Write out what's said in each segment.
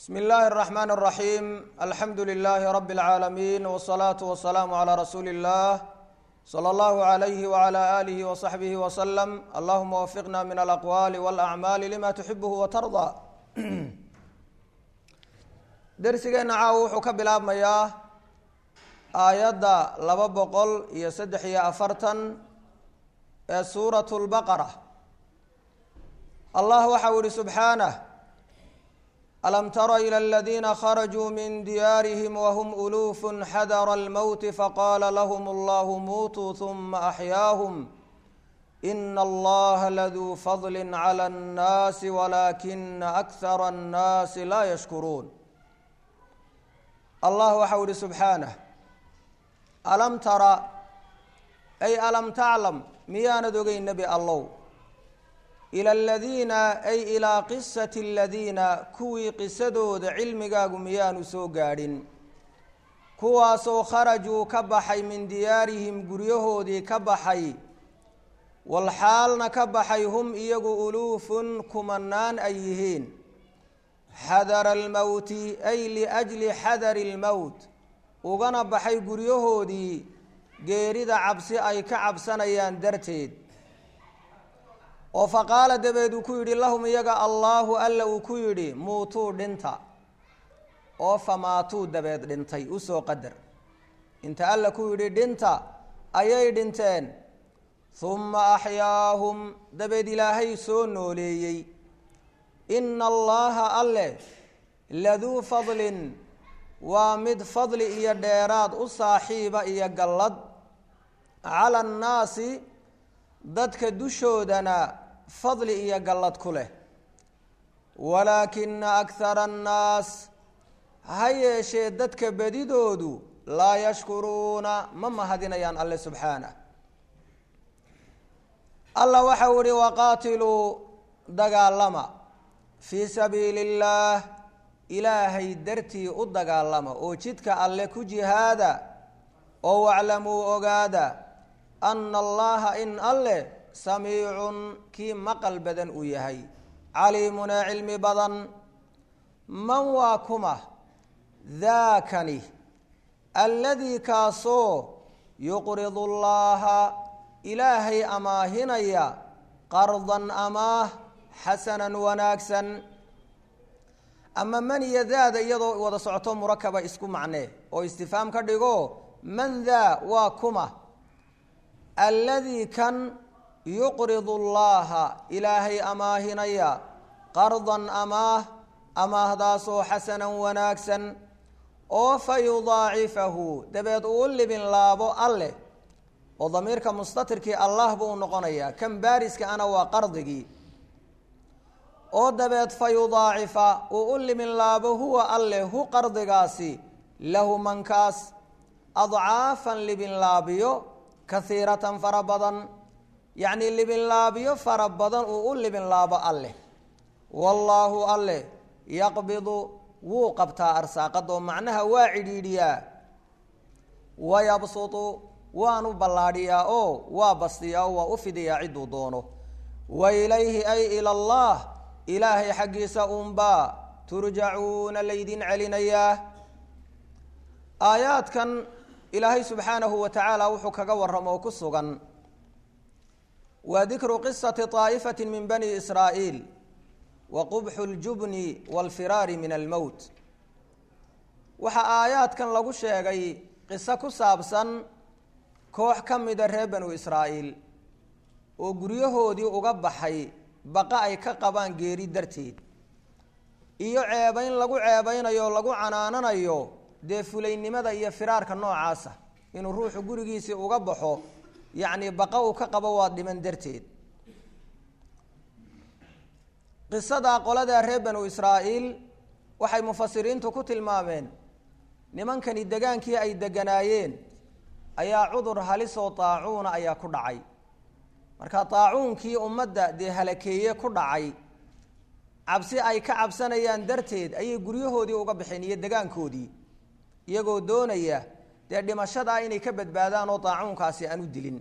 bsmi اllahi الرحmn الرaحيم alxamdu لlh rb العaalمين والصlaaة والسlاam عlى rasuuli الlah slى اllah عlyh وعlى آlih وصaxbih وsلم allahuma wfiqna min alأqwali واlأعmaali lima تxibh وtarضى dersigeena caaw wuxuu ka bilaabmayaa aayadda laba boqol iyo saddex iyo afartan ee suuraة الbaqرة allah waxau ihi subxaanه alam tara ilى اladina kharajuu min diyaarihim wahm uluuf xadara اlmowt faqala lahm اllah muutuu ثuma axyaahum ina allaha laduu fadli clى اnnaasi walaakina akhara اnnaasi laa yashkuruun allah waxau ihi subxaanah alam tara ay alam taclam miyaanad ogeyn nebi allow ila aladiina ay ilaa qisati aladiina kuwii qisadooda cilmigaagu miyaanu soo gaadhin kuwaasoo kharajuu ka baxay min diyaarihim guryahoodii ka baxay walxaalna ka baxay hum iyagu uluufun kumanaan ay yihiin xadara almowti ay liajli xadari lmowt ugana baxay guryahoodii geerida cabsi ay ka cabsanayaan darteed oo faqaala dabeed uu ku yidhi lahum iyaga allaahu alla uu ku yidhi muutuu dhinta oo famaatuu dabeed dhintay usoo qadar inta alla ku yidhi dhinta ayay dhinteen humma axyaahum dabeed ilaahay soo nooleeyey ina allaha alle laduu fadlin waa mid fadli iyo dheeraad u saaxiiba iyo gallad cala annaasi dadka dushoodana fadli iyo gallad ku leh walaakina akhara annaas ha yeeshee dadka bedidoodu laa yashkuruuna ma mahadinayaan alle subxaanah allah waxau ihi waqaatiluu dagaalama fii sabiili illaah ilaahay dartii u dagaalama oo jidka alle ku jihaada oo waclamuu ogaada ana allaha in alle samiicun kii maqal badan uu yahay caliimunee cilmi badan man waa kuma daakani alladii kaasoo yuqridu llaaha ilaahay amaahinaya qardan amaah xasanan wanaagsan ama man iyo daada iyadoo wada socoto murakaba isku macnee oo istifaam ka dhigo man daa waa kuma alladii kan yuqridu llaaha ilaahay amaahinaya qardan amaah amaahdaasoo xasanan wanaagsan oo fa yudaacifahu dabeed uu libin laabo alleh oo damiirka mustatirkii allah buu noqonayaa kan baariska ana waa qardigii oo dabeed fa yudaacifa uu u limin laabo huwa alleh hu qardigaasi lahu mankaas adcaafan libin laabiyo kahiiratan fara badan yacnii libinlaabiyo fara badan uu u libinlaabo alleh wallaahu alleh yaqbidu wuu qabtaa arsaaqadoo macnaha waa cidhiidhiyaa wayabsutu waanu ballaadhiyaa oo waa bastiyaa oo waa u fidiyaa cidduu doono wa ilayhi ay ila allah ilaahay xaggiisa unbaa turjacuuna laydin celinayaa aayaadkan ilaahay subxaanahu wa tacaala wuxuu kaga warramoo ku sugan waa dikru qisati طaa'ifati min bani israa'iil wa qubxu اljubni wاlfiraari min almowt waxaa aayaadkan lagu sheegay qiso ku saabsan koox ka mida reer banu israa'iil oo guryahoodii uga baxay baqa ay ka qabaan geeri darteed iyo ceebayn lagu ceebaynayo o lagu canaananayo dee fulaynimada iyo firaarka noocaasa inuu ruuxu gurigiisii uga baxo yacni baqa uu ka qabo waa dhiman darteed qisadaa qoladaa reer banu israa'iil waxay mufasiriintu ku tilmaameen nimankani degaankii ay deganaayeen ayaa cudur halisoo taacuuna ayaa ku dhacay marka taacuunkii ummadda dee halakeeye ku dhacay cabsi ay ka cabsanayaan darteed ayay guryahoodii uga baxeen iyo degaankoodii iyagoo doonaya dee dhimashadaa inay ka badbaadaan oo daacuunkaasi aan u dilin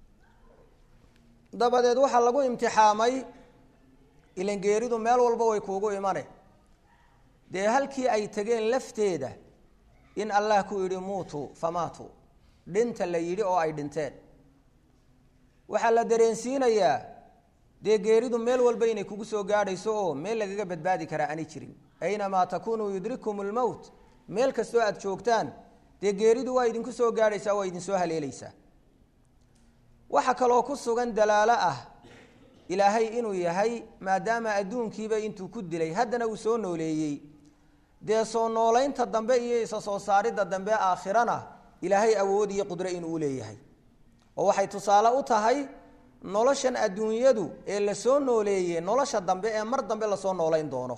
dabadeed waxaa lagu imtixaamay ilan geeridu meel walba way kuugu imane dee halkii ay tegeen lafteeda in allah ku yidhi muutuu famaatuu dhinta la yidhi oo ay dhinteen waxaa la dareensiinayaa dee geeridu meel walba inay kugu soo gaadhayso oo meel lagaga badbaadi karaa aanay jirin aynamaa takuunuu yudrikum lmowt meel kastoo aada joogtaan dee geeridu waa idinku soo gaadhaysaa waa idinsoo haleelaysaa waxaa kaloo ku sugan dalaalo ah ilaahay inuu yahay maadaama adduunkiiba intuu ku dilay haddana uu soo nooleeyey dee soo noolaynta dambe iyo isa soo saaridda dambe aakhirana ilaahay awood iyo qudre inuu u leeyahay oo waxay tusaale u tahay noloshan adduunyadu ee lasoo nooleeyey nolosha dambe ee mar dambe lasoo noolayn doono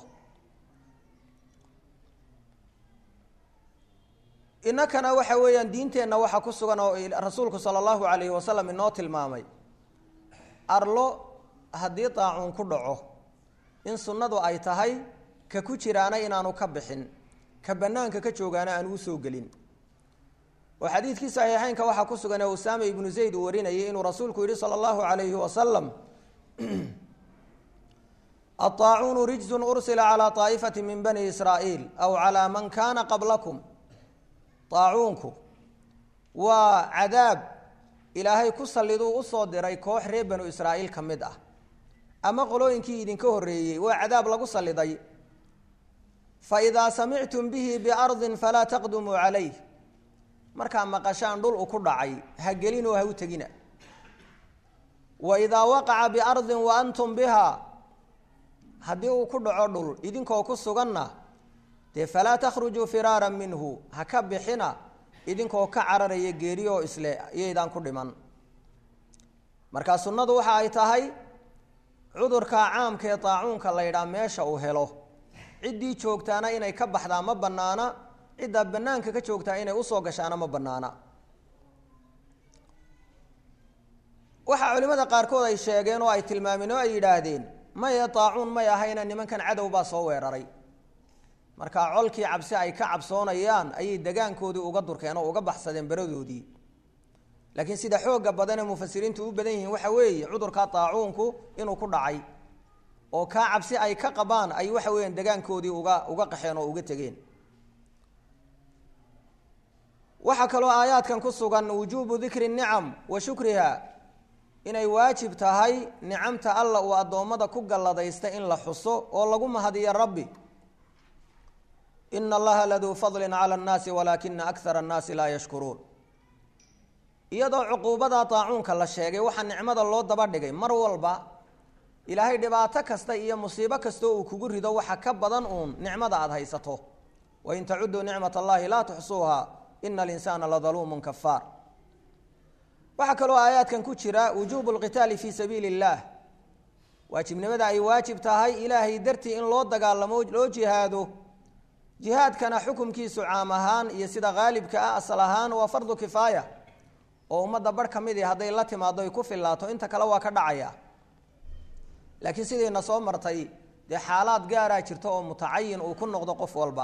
inakana waxa weeyaan diinteenna waxaa ku sugan oo rasuulku sala allahu calayhi wasalam inoo tilmaamay arlo haddii daacuun ku dhaco in sunnadu ay tahay ka ku jiraana inaanu ka bixin ka bannaanka ka joogaana aan uu soo gelin oo xadiidkii saxiixeynka waxaa ku sugan ee usaama ibnu zayd uu warinayay inuu rasuulku yihi sala allahu calayhi wasalam aaacuunu rijzun ursila calaa taa'ifati min bani israa'iil aw calaa man kaana qablakum aacuunku waa cadaab ilaahay ku salliduu usoo diray koox reer banu israa'iil ka mid ah ama qolooyinkii idinka horreeyey waa cadaab lagu salliday fa idaa samictum bihi biardin falaa taqdumuu calayh markaa maqashaan dhul u ku dhacay ha gelinoo ha u tegina wa idaa waqaca biardin wa antum bihaa haddii uu ku dhaco dhul idinkoo ku suganna dee falaa takhrujuu firaaran minhu ha ka bixina idinkoo ka cararaya geeriyoo isle iyaydaan ku dhiman markaa sunnadu waxa ay tahay cudurkaa caamka ee daacuunka la ydhaha meesha uu helo ciddii joogtaana inay ka baxdaa ma bannaana ciddaa bannaanka ka joogtaa inay usoo gashaana ma bannaana waxaa culimmada qaarkood ay sheegeen oo ay tilmaameen oo ay yidhaahdeen maye daacuun may ahayna nimankan cadow baa soo weeraray markaa colkii cabsi ay ka cabsoonayaan ayay degaankoodii uga durkeen oo uga baxsadeen beradoodii laakiin sida xooga badanee mufasiriintu u badan yihiin waxa weeye cudurkaa daacuunku inuu ku dhacay oo kaa cabsi ay ka qabaan ay waxa weeyaan degaankoodii uga uga qaxeen oo uga tegeen waxaa kaloo aayaadkan ku sugan wujuubu dikri nicam wa shukriha inay waajib tahay nicamta alla uu addoommada ku galladaysta in la xuso oo lagu mahadiyo rabbi ina allaha laduu fadlin cala annaasi walaakina akara annaasi laa yashkuruun iyadoo cuquubada daacuunka la sheegay waxaa nicmada loo daba dhigay mar walba ilaahay dhibaato kasta iyo musiibo kastoo uu kugu rido waxa ka badan uun nicmada aada haysato wain tacuduu nicmat allahi laa tuxsuuha ina alinsaana ladaluumun kafaar waxaa kaloo aayaadkan ku jira wujuubu lqitaali fii sabiili اllah waajibnimada ay waajib tahay ilaahay dartii in loo dagaalamo loo jihaado jihaadkana xukumkiisu caam ahaan iyo sida haalibka ah asal ahaan waa fardu kifaaya oo ummadda barh ka midii hadday la timaado ay ku filaato inta kale waa ka dhacaya laakiin sidayna soo martay dee xaalaad gaaraa jirta oo mutacayin uu ku noqdo qof walba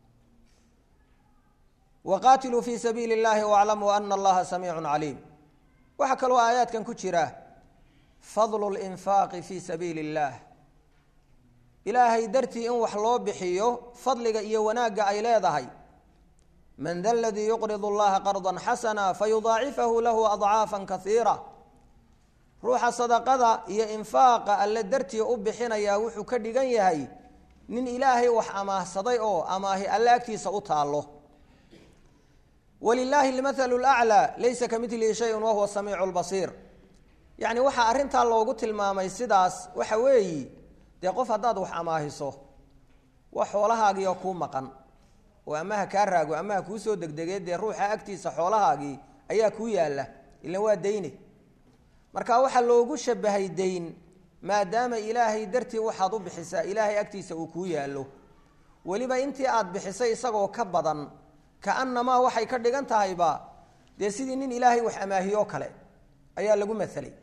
waqaatiluu fii sabiili اllahi waclamuu ana allaha samiicu caliim waxaa kaloo aayaadkan ku jira fadlu linfaaqi fii sabiili اllah ilaahay dartii in wax loo bixiyo fadliga iyo wanaagga ay leedahay man da ladii yuqrid اllaha qarda xasana fayudaacifahu lahu adcaafa kaiira ruuxa sadaqada iyo infaaqa alle dartii u bixinayaa wuxuu ka dhigan yahay nin ilaahay wax amaahsaday oo amaahi alle agtiisa u taallo walilaahi almathalu laclaa laysa ka midlihi shayun wahuwa samiicu lbasiir yacni waxaa arrintaa loogu tilmaamay sidaas waxa weeyi dee qof haddaad wax amaahiso wax xoolahaagiioo kuu maqan oo amaha kaa raago amaha kuu soo degdegee dee ruuxa agtiisa xoolahaagii ayaa kuu yaalla ilan waa dayne marka waxaa loogu shabahay dayn maadaama ilaahay dartii waxaad u bixisaa ilaahay agtiisa uu kuu yaallo weliba intii aad bixisay isagoo ka badan kaanamaa waxay ka dhigan tahayba dee sidii nin ilaahay wax amaahiyoo kale ayaa lagu masalay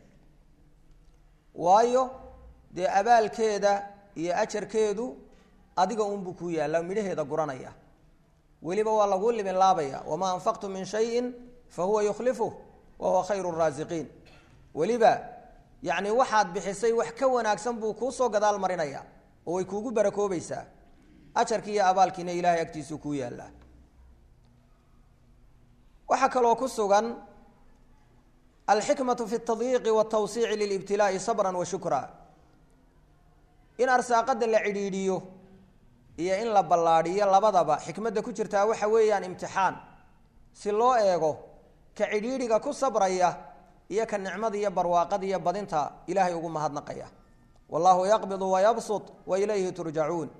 waayo dee abaalkeeda iyo ajarkeedu adiga unbuu kuu yaalla midhaheeda guranaya weliba waa laguu libin laabaya wamaa anfaqtu min shayin fa huwa yukhlifuh wa huwa khayru raasiqiin weliba yacni waxaad bixisay wax ka wanaagsan buu kuu soo gadaal marinaya oo way kuugu barakoobaysaa ajarkii iyo abaalkiina ilaahay agtiisuu kuu yaallaa waxaa kaloo ku sugan alxikmatu fi اtadyiiqi wاtawsiici lilibtilaa'i sabra wa shukra in arsaaqada la cidhiidhiyo iyo in la ballaadhiyo labadaba xikmadda ku jirtaa waxa weeyaan imtixaan si loo eego ka cidhiidhiga ku sabraya iyo ka nicmada iyo barwaaqada iyo badinta ilaahay ugu mahadnaqaya wallahu yaqbidu wayabsut wa ilayhi turjacuun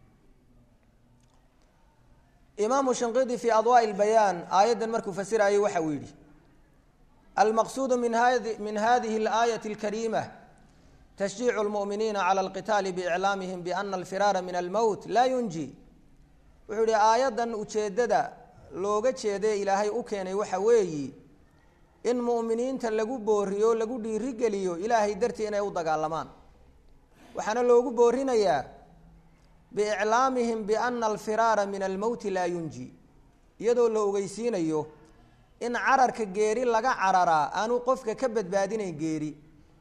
imaamu shinqidi fii adwaaءi اlbayaan aayaddan markuu fasirayay waxa uu yidhi almaqsuudu min hadi min hadihi اlaayaةi اlkariima tashjiicu اlmu'miniina calى اlqitaali biiclaamihim biana alfiraara min almowt laa yunji wuxuu yihi aayaddan ujeeddada looga jeedae ilaahay u keenay waxa weeyi in mu'miniinta lagu booriyo lagu dhiirigeliyo ilaahay dartii inay u dagaalamaan waxaana loogu boorinayaa biiclaamihim biana alfiraara min almowti laa yunji iyadoo la ogeysiinayo in cararka geeri laga cararaa aanu qofka ka badbaadinayn geeri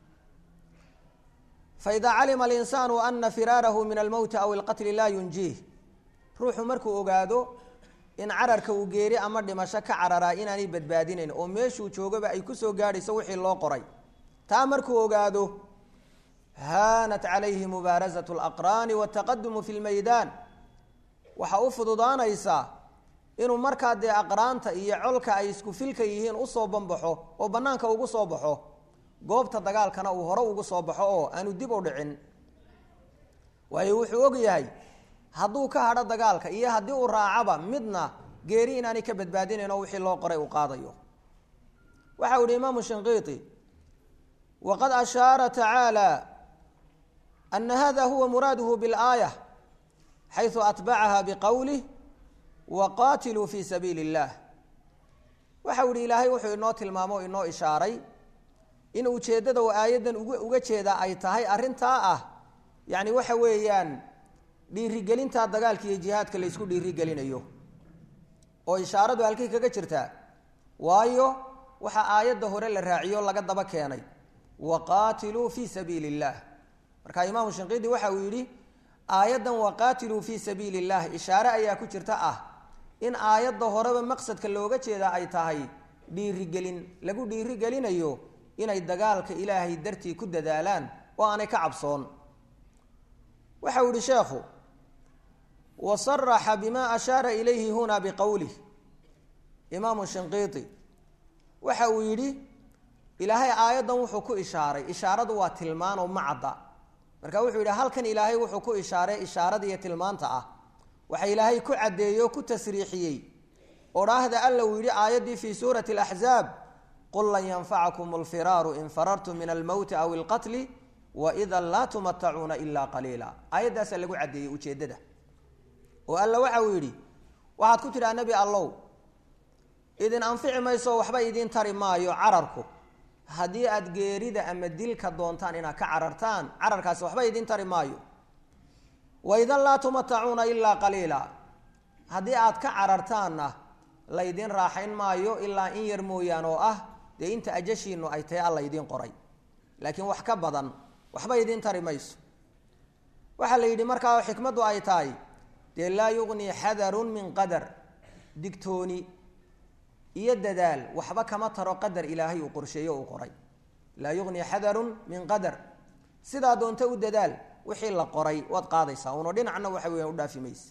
faida calima alinsaanu ana firaarahu min almowti aw ilqatli laa yunjiih ruuxu markuu ogaado in cararka uu geeri ama dhimasho ka cararaa inaanay badbaadinayn oo meeshuu joogaba ay kusoo gaadhayso wixii loo qoray taa markuu ogaado haanat calayhi mubaarasatu alaqraani waltaqadumu fi lmaydaan waxaa u fududaanaysaa inuu markaa dee aqraanta iyo colka ay isku filka yihiin usoo banbaxo oo bannaanka ugu soo baxo goobta dagaalkana uu hore ugu soo baxo oo aanu dib u dhicin waayo wuxuu og yahay hadduu ka hadho dagaalka iyo haddii uu raacaba midna geeri inaanay ka badbaadinayn oo wixii loo qoray uu qaadayo waxa u yihi imaamu shinqiiti waqad ashaara tacaala ana hada huwa muraaduhu biاlaaya xayثu atbacaha biqowlih waqaatiluu fi sabiili اllah waxa u yihi ilaahay wuxuu inoo tilmaamo o inoo ishaaray in ujeeddada oo aayaddan uga jeeda ay tahay arrintaa ah yacni waxa weeyaan dhiirigelintaa dagaalka iyo jihaadka la ysku dhiirigelinayo oo ishaaradu halkay kaga jirtaa waayo waxaa aayadda hore la raaciyo laga daba keenay waqaatiluu fii sabiili اllah marka imaamu shinqidi waxa uu yidhi aayaddan waqaatiluu fii sabiili اllah ishaare ayaa ku jirta ah in aayadda horeba maqsadka looga jeeda ay tahay dhiirigelin lagu dhiirigelinayo inay dagaalka ilaahay dartii ku dadaalaan oo aanay ka cabsoon waxa uu yihi sheekhu wasaraxa bima ashaara ilayhi huna biqowlih imaamu shinqiiti waxa uu yidhi ilaahay aayaddan wuxuu ku ishaaray ishaaradu waa tilmaan oo macadda marka wuxuu yidhi halkan ilaahay wuxuu ku ishaaray ishaarada iyo tilmaanta ah waxa ilaahay ku caddeeyey oo ku tasriixiyey odhaahda alla uu yidhi aayaddii fii suurati alaxzaab qul lan yanfacakum alfiraaru in farartum min almowti aw ilqatli waida laa tumatacuuna ilaa qaliila aayaddaasaa lagu caddeeyey ujeeddada oo alla waxa uu yidhi waxaad ku tidhaha nebi allow idin anfici mayso waxba idiin tari maayo cararku haddii aad geerida ama dilka doontaan inaad ka carartaan cararkaasi waxba idiin tari maayo waidan laa tumatacuuna ilaa qaliila haddii aad ka carartaanna laydin raaxayn maayo ilaa in yar mooyaan oo ah dee inta ajashiinu ay tahay alla idiin qoray laakiin wax ka badan waxba idiin tari mayso waxaa la yidhi markaa xikmaddu ay tahay dee laa yugnii xadarun min qadar digtooni iyo dadaal waxba kama taro qadar ilaahay uu qorsheeyo uu qoray laa yugnii xadarun min qadar sidaa doonta u dadaal wixii la qoray waad qaadaysaa uno dhinacna waxa weeyaan u dhaafi mayse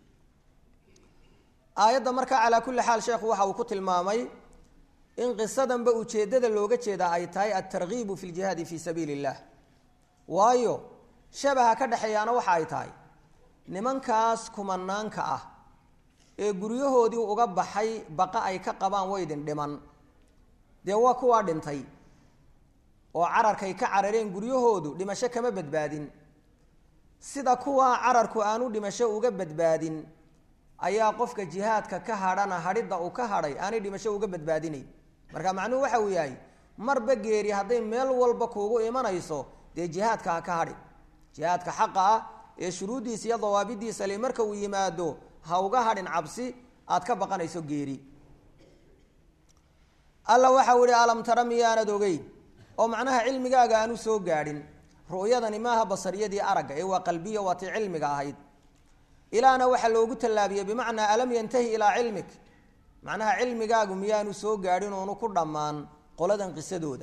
aayadda markaa calaa kulli xaal sheekhu waxa uu ku tilmaamay in qisadanba ujeeddada looga jeedaa ay tahay altargiibu fi ljihaadi fii sabiili illah waayo shabaha ka dhexeeyaana waxa ay tahay nimankaas kumanaanka ah ee guryahoodii uga baxay baqa ay ka qabaan waydin dhiman dee waa kuwaa dhintay oo cararkay ka carareen guryahoodu dhimasho kama badbaadin sida kuwaa cararku aanu dhimasho uga badbaadin ayaa qofka jihaadka ka hadhana hadhidda uu ka hadhay aanay dhimasho uga badbaadinayn marka macnuhu waxa uu yahay marba geeri hadday meel walba kuugu imanayso dee jihaadka ha ka hadhi jihaadka xaqa ah ee shuruuddiisa iyo dawaabidiisa le marka uu yimaado ha uga hadhin cabsi aad ka baqanayso geeri alla waxau ihi alam tara miyaanad ogeyn oo macnaha cilmigaaga aanu soo gaadhin ru'yadani maaha basariyadii aragga ee waa qalbiya waa tii cilmiga ahayd ilaana waxaa loogu tallaabiyey bimacnaa alam yantahi ilaa cilmik macnaha cilmigaagu miyaanu soo gaadhin oonu ku dhammaan qoladan qisadooda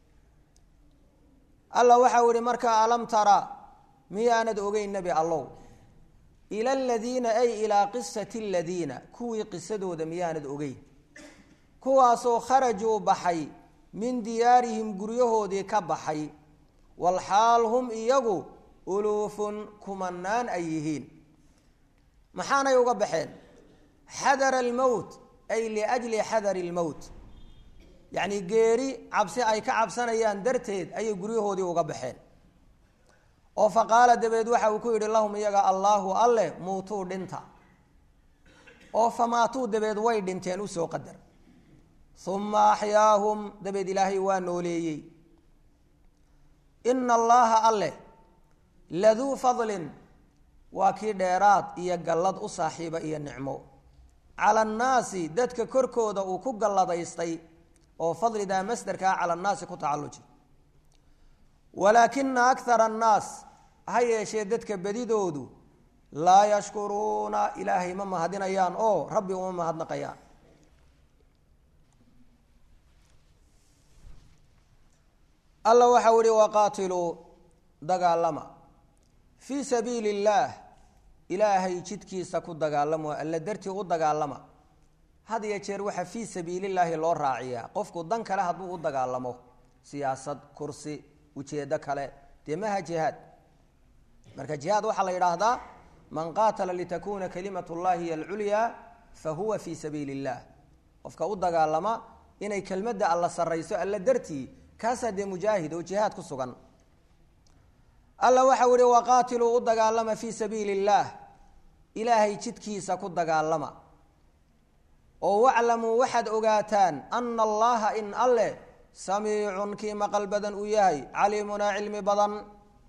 alla waxau ihi markaa alam tara miyaanad ogeyn nebi allow ila aladiina ay ilaa qisati aladiina kuwii qisadooda miyaanad ogeyn kuwaasoo kharajuu baxay min diyaarihim guryahoodii ka baxay walxaal hum iyagu uluufun kumanaan ay yihiin maxaanay uga baxeen xadara almowt ay liajli xadari almowt yacni geeri cabsi ay ka cabsanayaan darteed ayay guryahoodii uga baxeen oo fa qaala dabeed waxa uu ku yidhi lahum iyaga allaahu alleh muutuu dhinta oo famaatuu dabeed way dhinteen usoo qadar uma axyaahum dabeed ilaahay waa nooleeyey ina allaha alleh laduu fadlin waa kii dheeraad iyo gallad u saaxiiba iyo nicmo cala annaasi dadka korkooda uu ku galladaystay oo fadlidaa masderkaa cala annaasi ku tacalluji walaakina akara annaas ha yeeshee dadka bedidoodu laa yashkuruuna ilaahay ma mahadinayaan oo rabbi uma mahadnaqayaan alla waxau ihi waqaatiluu dagaalama fii sabiili illaah ilaahay jidkiisa ku dagaalamo alla dartii u dagaalama had iyo jeer waxaa fii sabiilillaahi loo raaciyaa qofku dan kale hadduu u dagaalamo siyaasad kursi ujeedo kale dee maha jihaad marka jihaad waxaa la yidhaahdaa man qaatala litakuna kalimat llahi hiy alculyaa fa huwa fii sabiili illah qofka u dagaalama inay kelmadda alla sarrayso alla dartii kaasaa dee mujaahid oo jihaad ku sugan alla waxau ihi waqaatiluu u dagaalama fii sabiili illaah ilaahay jidkiisa ku dagaalama oo waclamuu waxaad ogaataan ana allaha in alleh samiicun kii maqal badan uu yahay caliimunaa cilmi badan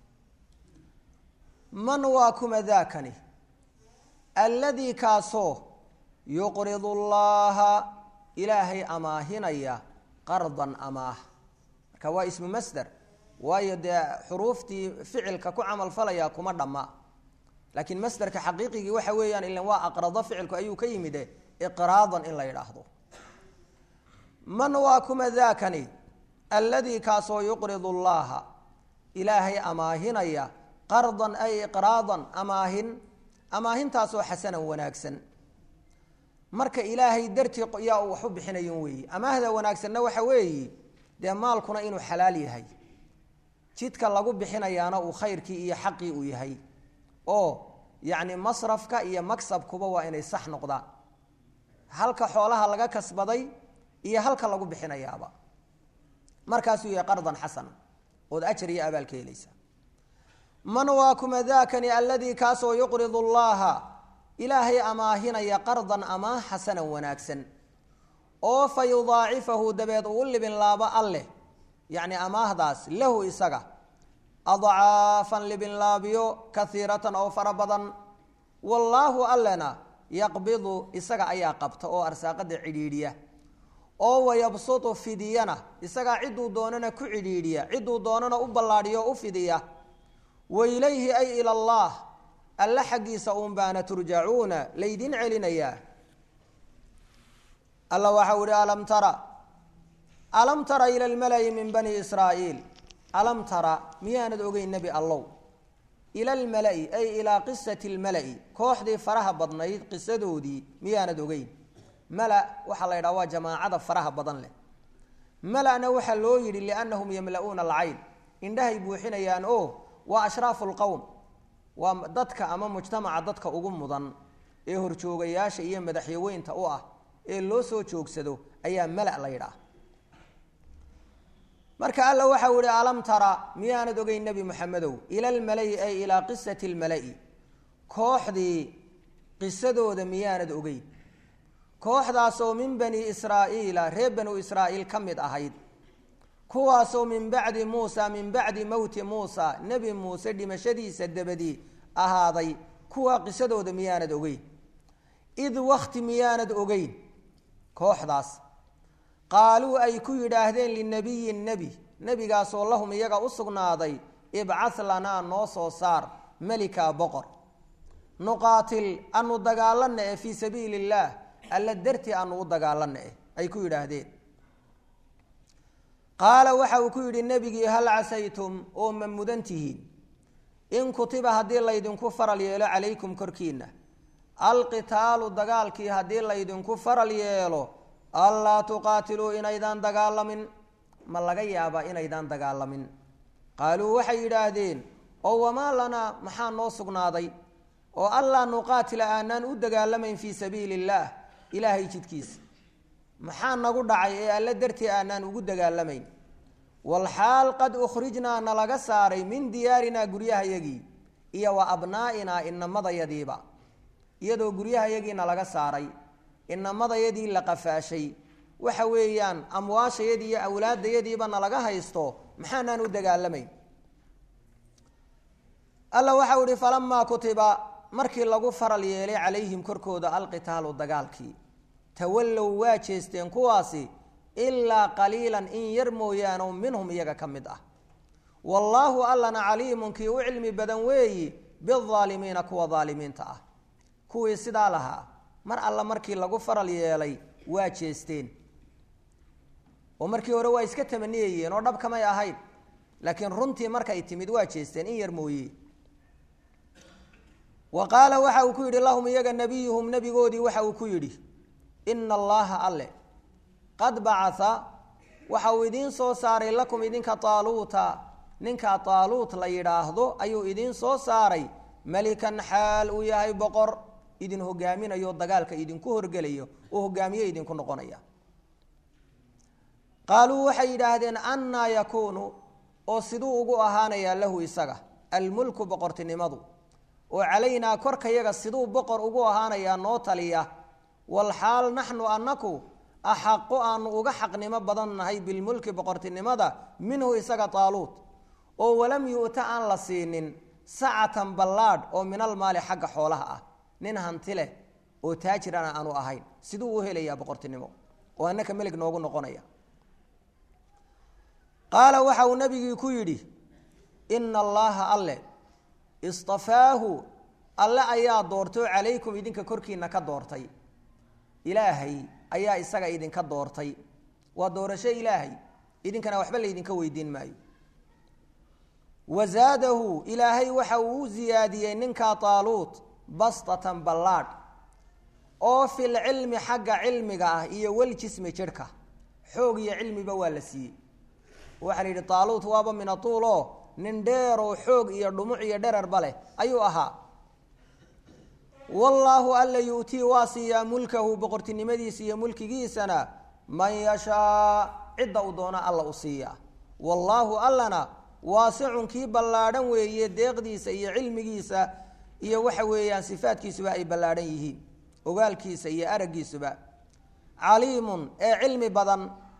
man waa kuma daakani alladii kaasoo yuqridu llaha ilaahay amaahinaya qardan amaah marka waa ismu masder waayo dee xuruuftii ficilka ku camal falaya kuma dhamma laakiin masderka xaqiiqigii waxa weeyaan ilan waa aqrado ficilku ayuu ka yimide iqraadan in la yidhaahdo man waa kuma daakani alladii kaasoo yuqridu llaha ilaahay amaahinaya qardan ay iqraadan amaahin amaahintaasoo xasanan wanaagsan marka ilaahay dartii yaa uu wax u bixinayin weeyi amaahda wanaagsanna waxa weeyi dee maalkuna inuu xalaal yahay jidka lagu bixinayaana uu khayrkii iyo xaqii uu yahay oo yacni masrafka iyo magsabkuba waa inay sax noqdaan halka xoolaha laga kasbaday iyo halka lagu bixinayaaba markaasuu yahay qardan xasana ood ajar iyo abaal ka helaysa man waa kuma daakani alladii kaasoo yuqridu llaha ilaahay amaahinaya qardan amaah xasanan wanaagsan oo fa yudaacifahu dabeed uu libin laabo alleh yacni amaahdaas lahu isaga adcaafan libin laabiyo kaiiratan oo fara badan wallaahu allena yaqbidu isaga ayaa qabta oo arsaaqada cidhiidhiya oo wayabsutu fidiyana isagaa cidduu doonana ku cidhiidhiya cidduu doonana u ballaadhiyo u fidiya wa ilayhi ay ila allah alle xaggiisa uun baana turjacuuna laydin celinayaa alla waxau ihi alam tara alam tara ila lmalayi min bani israa'iil alam tara miyaanad ogeyn nebi allow ila almala'i ay ilaa qisati lmala'i kooxdii faraha badnayd qisadoodii miyaanad ogeyn mala waxaa la yidhaha waa jamaacada faraha badan leh malana waxaa loo yidhi liannahum yamla'uuna alcayn indhahay buuxinayaan oo waa ashraafu lqowm waa dadka ama mujtamaca dadka ugu mudan ee horjoogayaasha iyo madaxyaweynta u ah ee loo soo joogsado ayaa mala la yidhaah marka alla waxau ihi alam tara miyaanad ogeyn nebi moxamedow ila almalayi ay ilaa qisati lmala'i kooxdii qisadooda miyaanad ogeyn kooxdaasoo min bani israa'iila reer banu israa'iil ka mid ahayd kuwaasoo min bacdi muusa min bacdi mowti muusa nebi muuse dhimashadiisa dabadii ahaaday kuwaa qisadooda miyaanad ogeyn id wakti miyaanad ogeyn kooxdaas qaaluu ay ku yidhaahdeen linabiyin nebi nebigaasoo lahum iyaga u sugnaaday ibcah lanaa noo soo saar melikaa boqor nuqaatil anu dagaalana eh fii sabiili illaah alla dartii anu u dagaalana eh ay ku yidhaahdeen qaala waxa uu ku yidhi nebigii hal casaytum oo ma mudan tihiin in kutiba haddii laydinku faral yeelo calaykum korkiina alqitaalu dagaalkii haddii laydinku faral yeelo allaa tuqaatiluu inaydaan dagaalamin ma laga yaabaa inaydaan dagaalamin qaaluu waxay yidhaahdeen oo wamaa lanaa maxaa noo sugnaaday oo allaa nuqaatila aanaan u dagaalamayn fii sabiili illaah ilaahay jidkiisa maxaa nagu dhacay ee alle dartii aanaan ugu dagaalamayn walxaal qad ukhrijnaa nalaga saaray min diyaarinaa guryahayagii iyo wa abnaa'inaa inamadayadiiba iyadoo guryahayagii nalaga saaray inamadayadii la qafaashay waxa weeyaan amwaashayadii iyo awlaadayadiiba nalaga haysto maxaanaan u dagaalamayn alla waxau ihi falamaa kutiba markii lagu faral yeelay calayhim korkooda alqitaalu dagaalkii tawallow waa jeesteen kuwaasi ilaa qaliilan in yar mooyaane minhum iyaga ka mid ah wallaahu allana caliimun kii u cilmi badan weeyi biaalimiina kuwa aalimiinta ah kuwii sidaa lahaa mar alla markii lagu faral yeelay waa jeesteen oo markii hore waa iska tamaniyayeen oo dhab kamay ahayn laakiin runtii markay timid waa jeesteen in yar mooye wa qaala waxa uu ku yidhi lahum iyaga nabiyuhum nebigoodii waxa uu ku yidhi ina allaha alle qad bacaa waxa uu idiin soo saaray lakum idinka taaluuta ninka taaluut la yidhaahdo ayuu idiin soo saaray melikan xaal uu yahay boqor idin hogaaminayo dagaalka idinku horgelayo oo hogaamiye idinku noqonaya qaaluu waxay yidhaahdeen annaa yakuunu oo siduu ugu ahaanayaa lahu isaga almulku boqortinimadu oo calaynaa korkayaga siduu boqor ugu ahaanayaa noo taliya walxaal naxnu annaku axaqu aanu uga xaqnimo badan nahay bilmulki boqortinimada minhu isaga taaluut oo walam yu'ta aan la siinin sacatan ballaadh oo min almaali xagga xoolaha ah nin hanti leh oo taajirana aanu ahayn siduu u helayaa boqortinimo oo annaka melig noogu noqonaya qaala waxa uu nabigii ku yidhi ina allaha alle istafaahu alle ayaa doortay oo calaykum idinka korkiina ka doortay ilaahay ayaa isaga idinka doortay waa doorasho ilaahay idinkana waxba laydinka weydiin maayo wazaadahu ilaahay waxa uu u ziyaadiyey ninkaa taaluut bastatan ballaadh oo fil cilmi xagga cilmiga ah iyo waljismi jidhka xoog iyo cilmiba waa la siiyey waxaa la yidhi taaluut waaba minatuul oo nin dheeroo xoog iyo dhumuc iyo dherarba leh ayuu ahaa wallaahu alla yu'tii waa siiyaa mulkahu boqortinimadiisa iyo mulkigiisana man yashaa cidda uu doona alla u siiyaa wallaahu allana waasicun kii ballaadhan weeye deeqdiisa iyo cilmigiisa iyo waxa weeyaan sifaadkiisuba ay ballaadhan yihiin ogaalkiisa iyo araggiisuba caliimun ee cilmi badan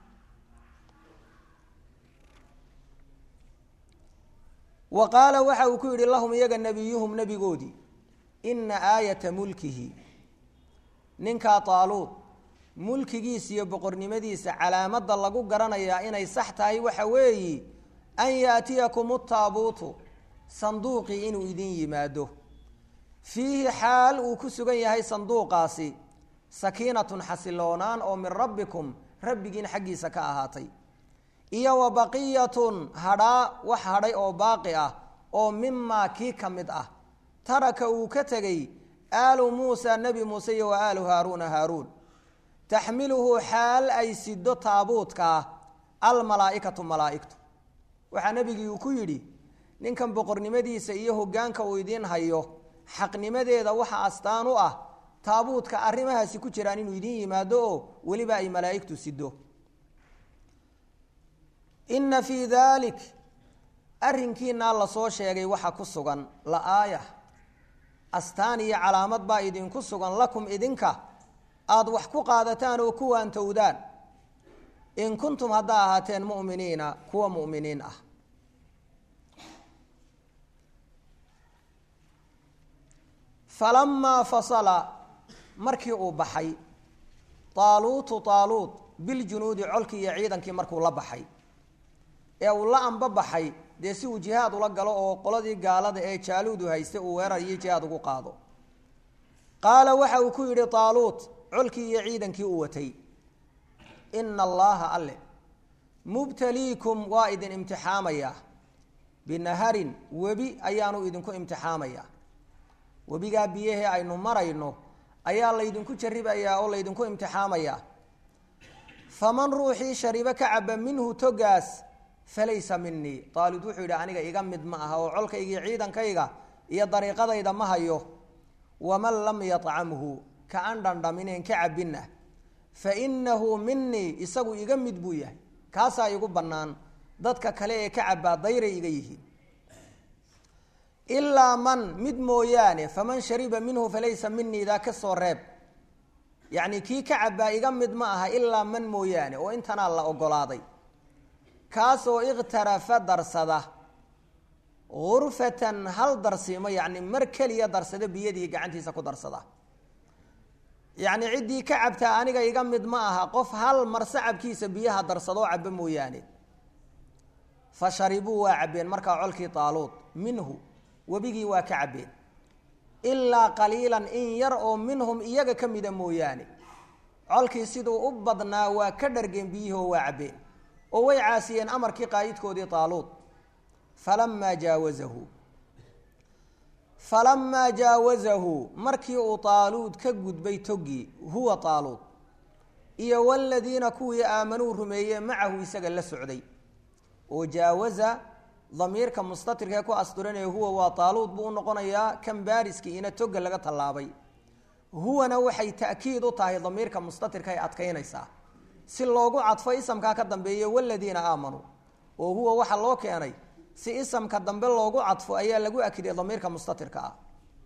wa qaala waxa uu ku yidhi lahum iyaga nebiyuhum nebigoodii ina aayata mulkihi ninkaa taaluud mulkigiisa iyo boqornimadiisa calaamadda lagu garanayaa inay sax tahay waxa weeyi an yaatiyakum utaabuutu sanduuqii inuu idin yimaado fiihi xaal uu ku sugan yahay sanduuqaasi sakiinatun xasiloonaan oo min rabbikum rabbigiin xaggiisa ka ahaatay iyo wa baqiyatun hadhaa wax hadhay oo baaqi ah oo mimaa kii ka mid ah taraka uu ka tegey aalu muusa nebi muuse iyo wa aalu haaruuna haaruun taxmiluhu xaal ay sido taabuudkaa almalaa'ikatu malaa'igtu waxaa nebigii uu ku yidhi ninkan boqornimadiisa iyo hoggaanka uu idiin hayo xaqnimadeeda waxa astaan u ah taabuudka arrimahaasi ku jiraan inuu idiin yimaado oo weliba ay malaa'igtu sido inna fii daalik arrinkiinaa lasoo sheegay waxa ku sugan la-aaya astaan iyo calaamad baa idinku sugan lakum idinka aada wax ku qaadataan oo ku waantowdaan in kuntum haddaa ahaateen mu'miniina kuwa mu'miniin ah falamaa fasala markii uu baxay taaluutu taaluut biljunuudi colkii iyo ciidankii markuu la baxay ee uu la amba baxay dee si uu jihaad ula galo oo qoladii gaalada ee jaaluudu haysta uu weerar iyo jihaad ugu qaado qaala waxa uu ku yidhi taaluut colkii iyo ciidankii uu watay ina allaha alle mubtaliikum waa idin imtixaamayaa binaharin webi ayaanu idinku imtixaamayaa webigaa biyahee aynu marayno ayaa laydinku jaribayaa oo laydinku imtixaamayaa faman ruuxii sharibo ka caba minhu togaas falaysa minii taalud wuxuu yidhi aniga iga mid ma aha oo colkayga iyo ciidankayga iyo dariiqadayda ma hayo waman lam yacamhu ka aan dhandhamineen ka cabinna fa inahu minii isagu iga mid buu yahay kaasaa igu bannaan dadka kale ee ka cabaa dayray iga yihiin ilaa man mid mooyaane faman shariba minhu falaysa minii daa ka soo reeb yacni kii ka cabaa iga mid ma aha ilaa man mooyaane oo intanaa la ogolaaday kaasoo ikhtarafa darsada gurfatan hal darsiimo yacni mar keliya darsada biyadii gacantiisa ku darsada yacni ciddii ka cabtaa aniga iga mid ma aha qof hal mar sacabkiisa biyaha darsadoo caba mooyaane fa sharibuu waa cabbeen markaa colkii taaluud minhu webigii waa ka cabbeen ilaa qaliilan in yar oo minhum iyaga ka mida mooyaane colkii siduu u badnaa waa ka dhargeen biyihoo waa cabbeen oo way caasiyeen amarkii qaayidkoodii taaluud falamaa jaawazahu falamaa jaawazahu markii uu taaluud ka gudbay toggii huwa taaluud iyo waladiina kuwii aamanuu rumeeyee macahu isaga la socday oo jaawaza damiirka mustatirka ee ku asturanaya huwa waa taaluud buu u noqonayaa kan baariskii ina toga laga tallaabay huwana waxay ta'kiid u tahay damiirka mustatirka ay adkaynaysaa si loogu cadfo isamkaa ka dambeeya waladiina aamanuu oo huwa waxaa loo keenay si isamka dambe loogu cadfo ayaa lagu akiday damiirka mustatirka ah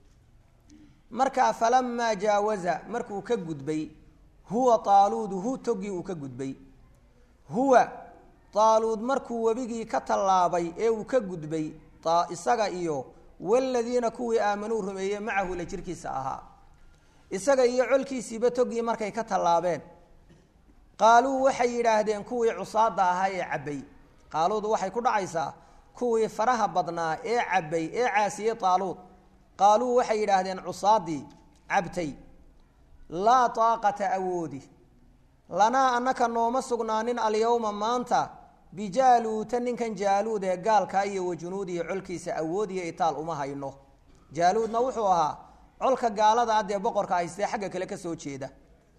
markaa falamaa jaawaza markuu ka gudbay huwa taaluudu hu togii uu ka gudbay huwa taaluud markuu webigii ka tallaabay ee uu ka gudbay isaga iyo waladiina kuwii aamanuu rumeeyey macahu la jirkiisa ahaa isaga iyo colkiisiiba togii markay ka tallaabeen qaaluu waxay yidhaahdeen kuwii cusaada ahaa ee cabbay qaaluudu waxay ku dhacaysaa kuwii faraha badnaa ee cabbay ee caasiyey taaluud qaaluu waxay yidhaahdeen cusaadii cabtay laa taaqata awoodi lanaa annaka nooma sugnaanin alyowma maanta bijaaluuta ninkan jaaluud ee gaalkaa iyo wajunuudiyo colkiisa awoodiyo itaal uma hayno jaaluudna wuxuu ahaa colka gaalada ah dee boqorka haystee xagga kale ka soo jeeda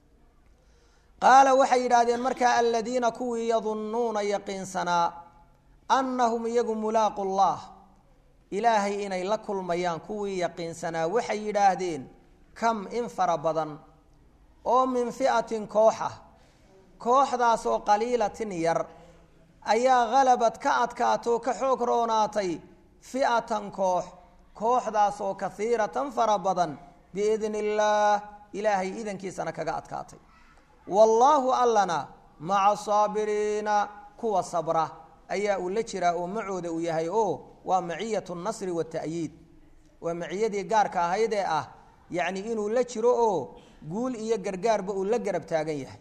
qaala waxay yidhaahdeen markaa aladiina kuwii yadunnuuna yaqiinsanaa annahum iyagu mulaaqu llah ilaahay inay la kulmayaan kuwii yaqiinsanaa waxay yidhaahdeen kam in fara badan oo min fi'atin koox ah kooxdaasoo qaliilatin yar ayaa halabad ka adkaato ka xoog roonaatay fi'atan koox kooxdaasoo kahiiratan fara badan biidni illaah ilaahay idankiisana kaga adkaatay wallaahu allana maca saabiriina kuwa sabra ayaa uu la jiraa oo macooda uu yahay oo waa maciyat nasri wata'yiid waa maciyadii gaarka ahayd ee ah yacni inuu la jiro oo guul iyo gargaarba uu la garab taagan yahay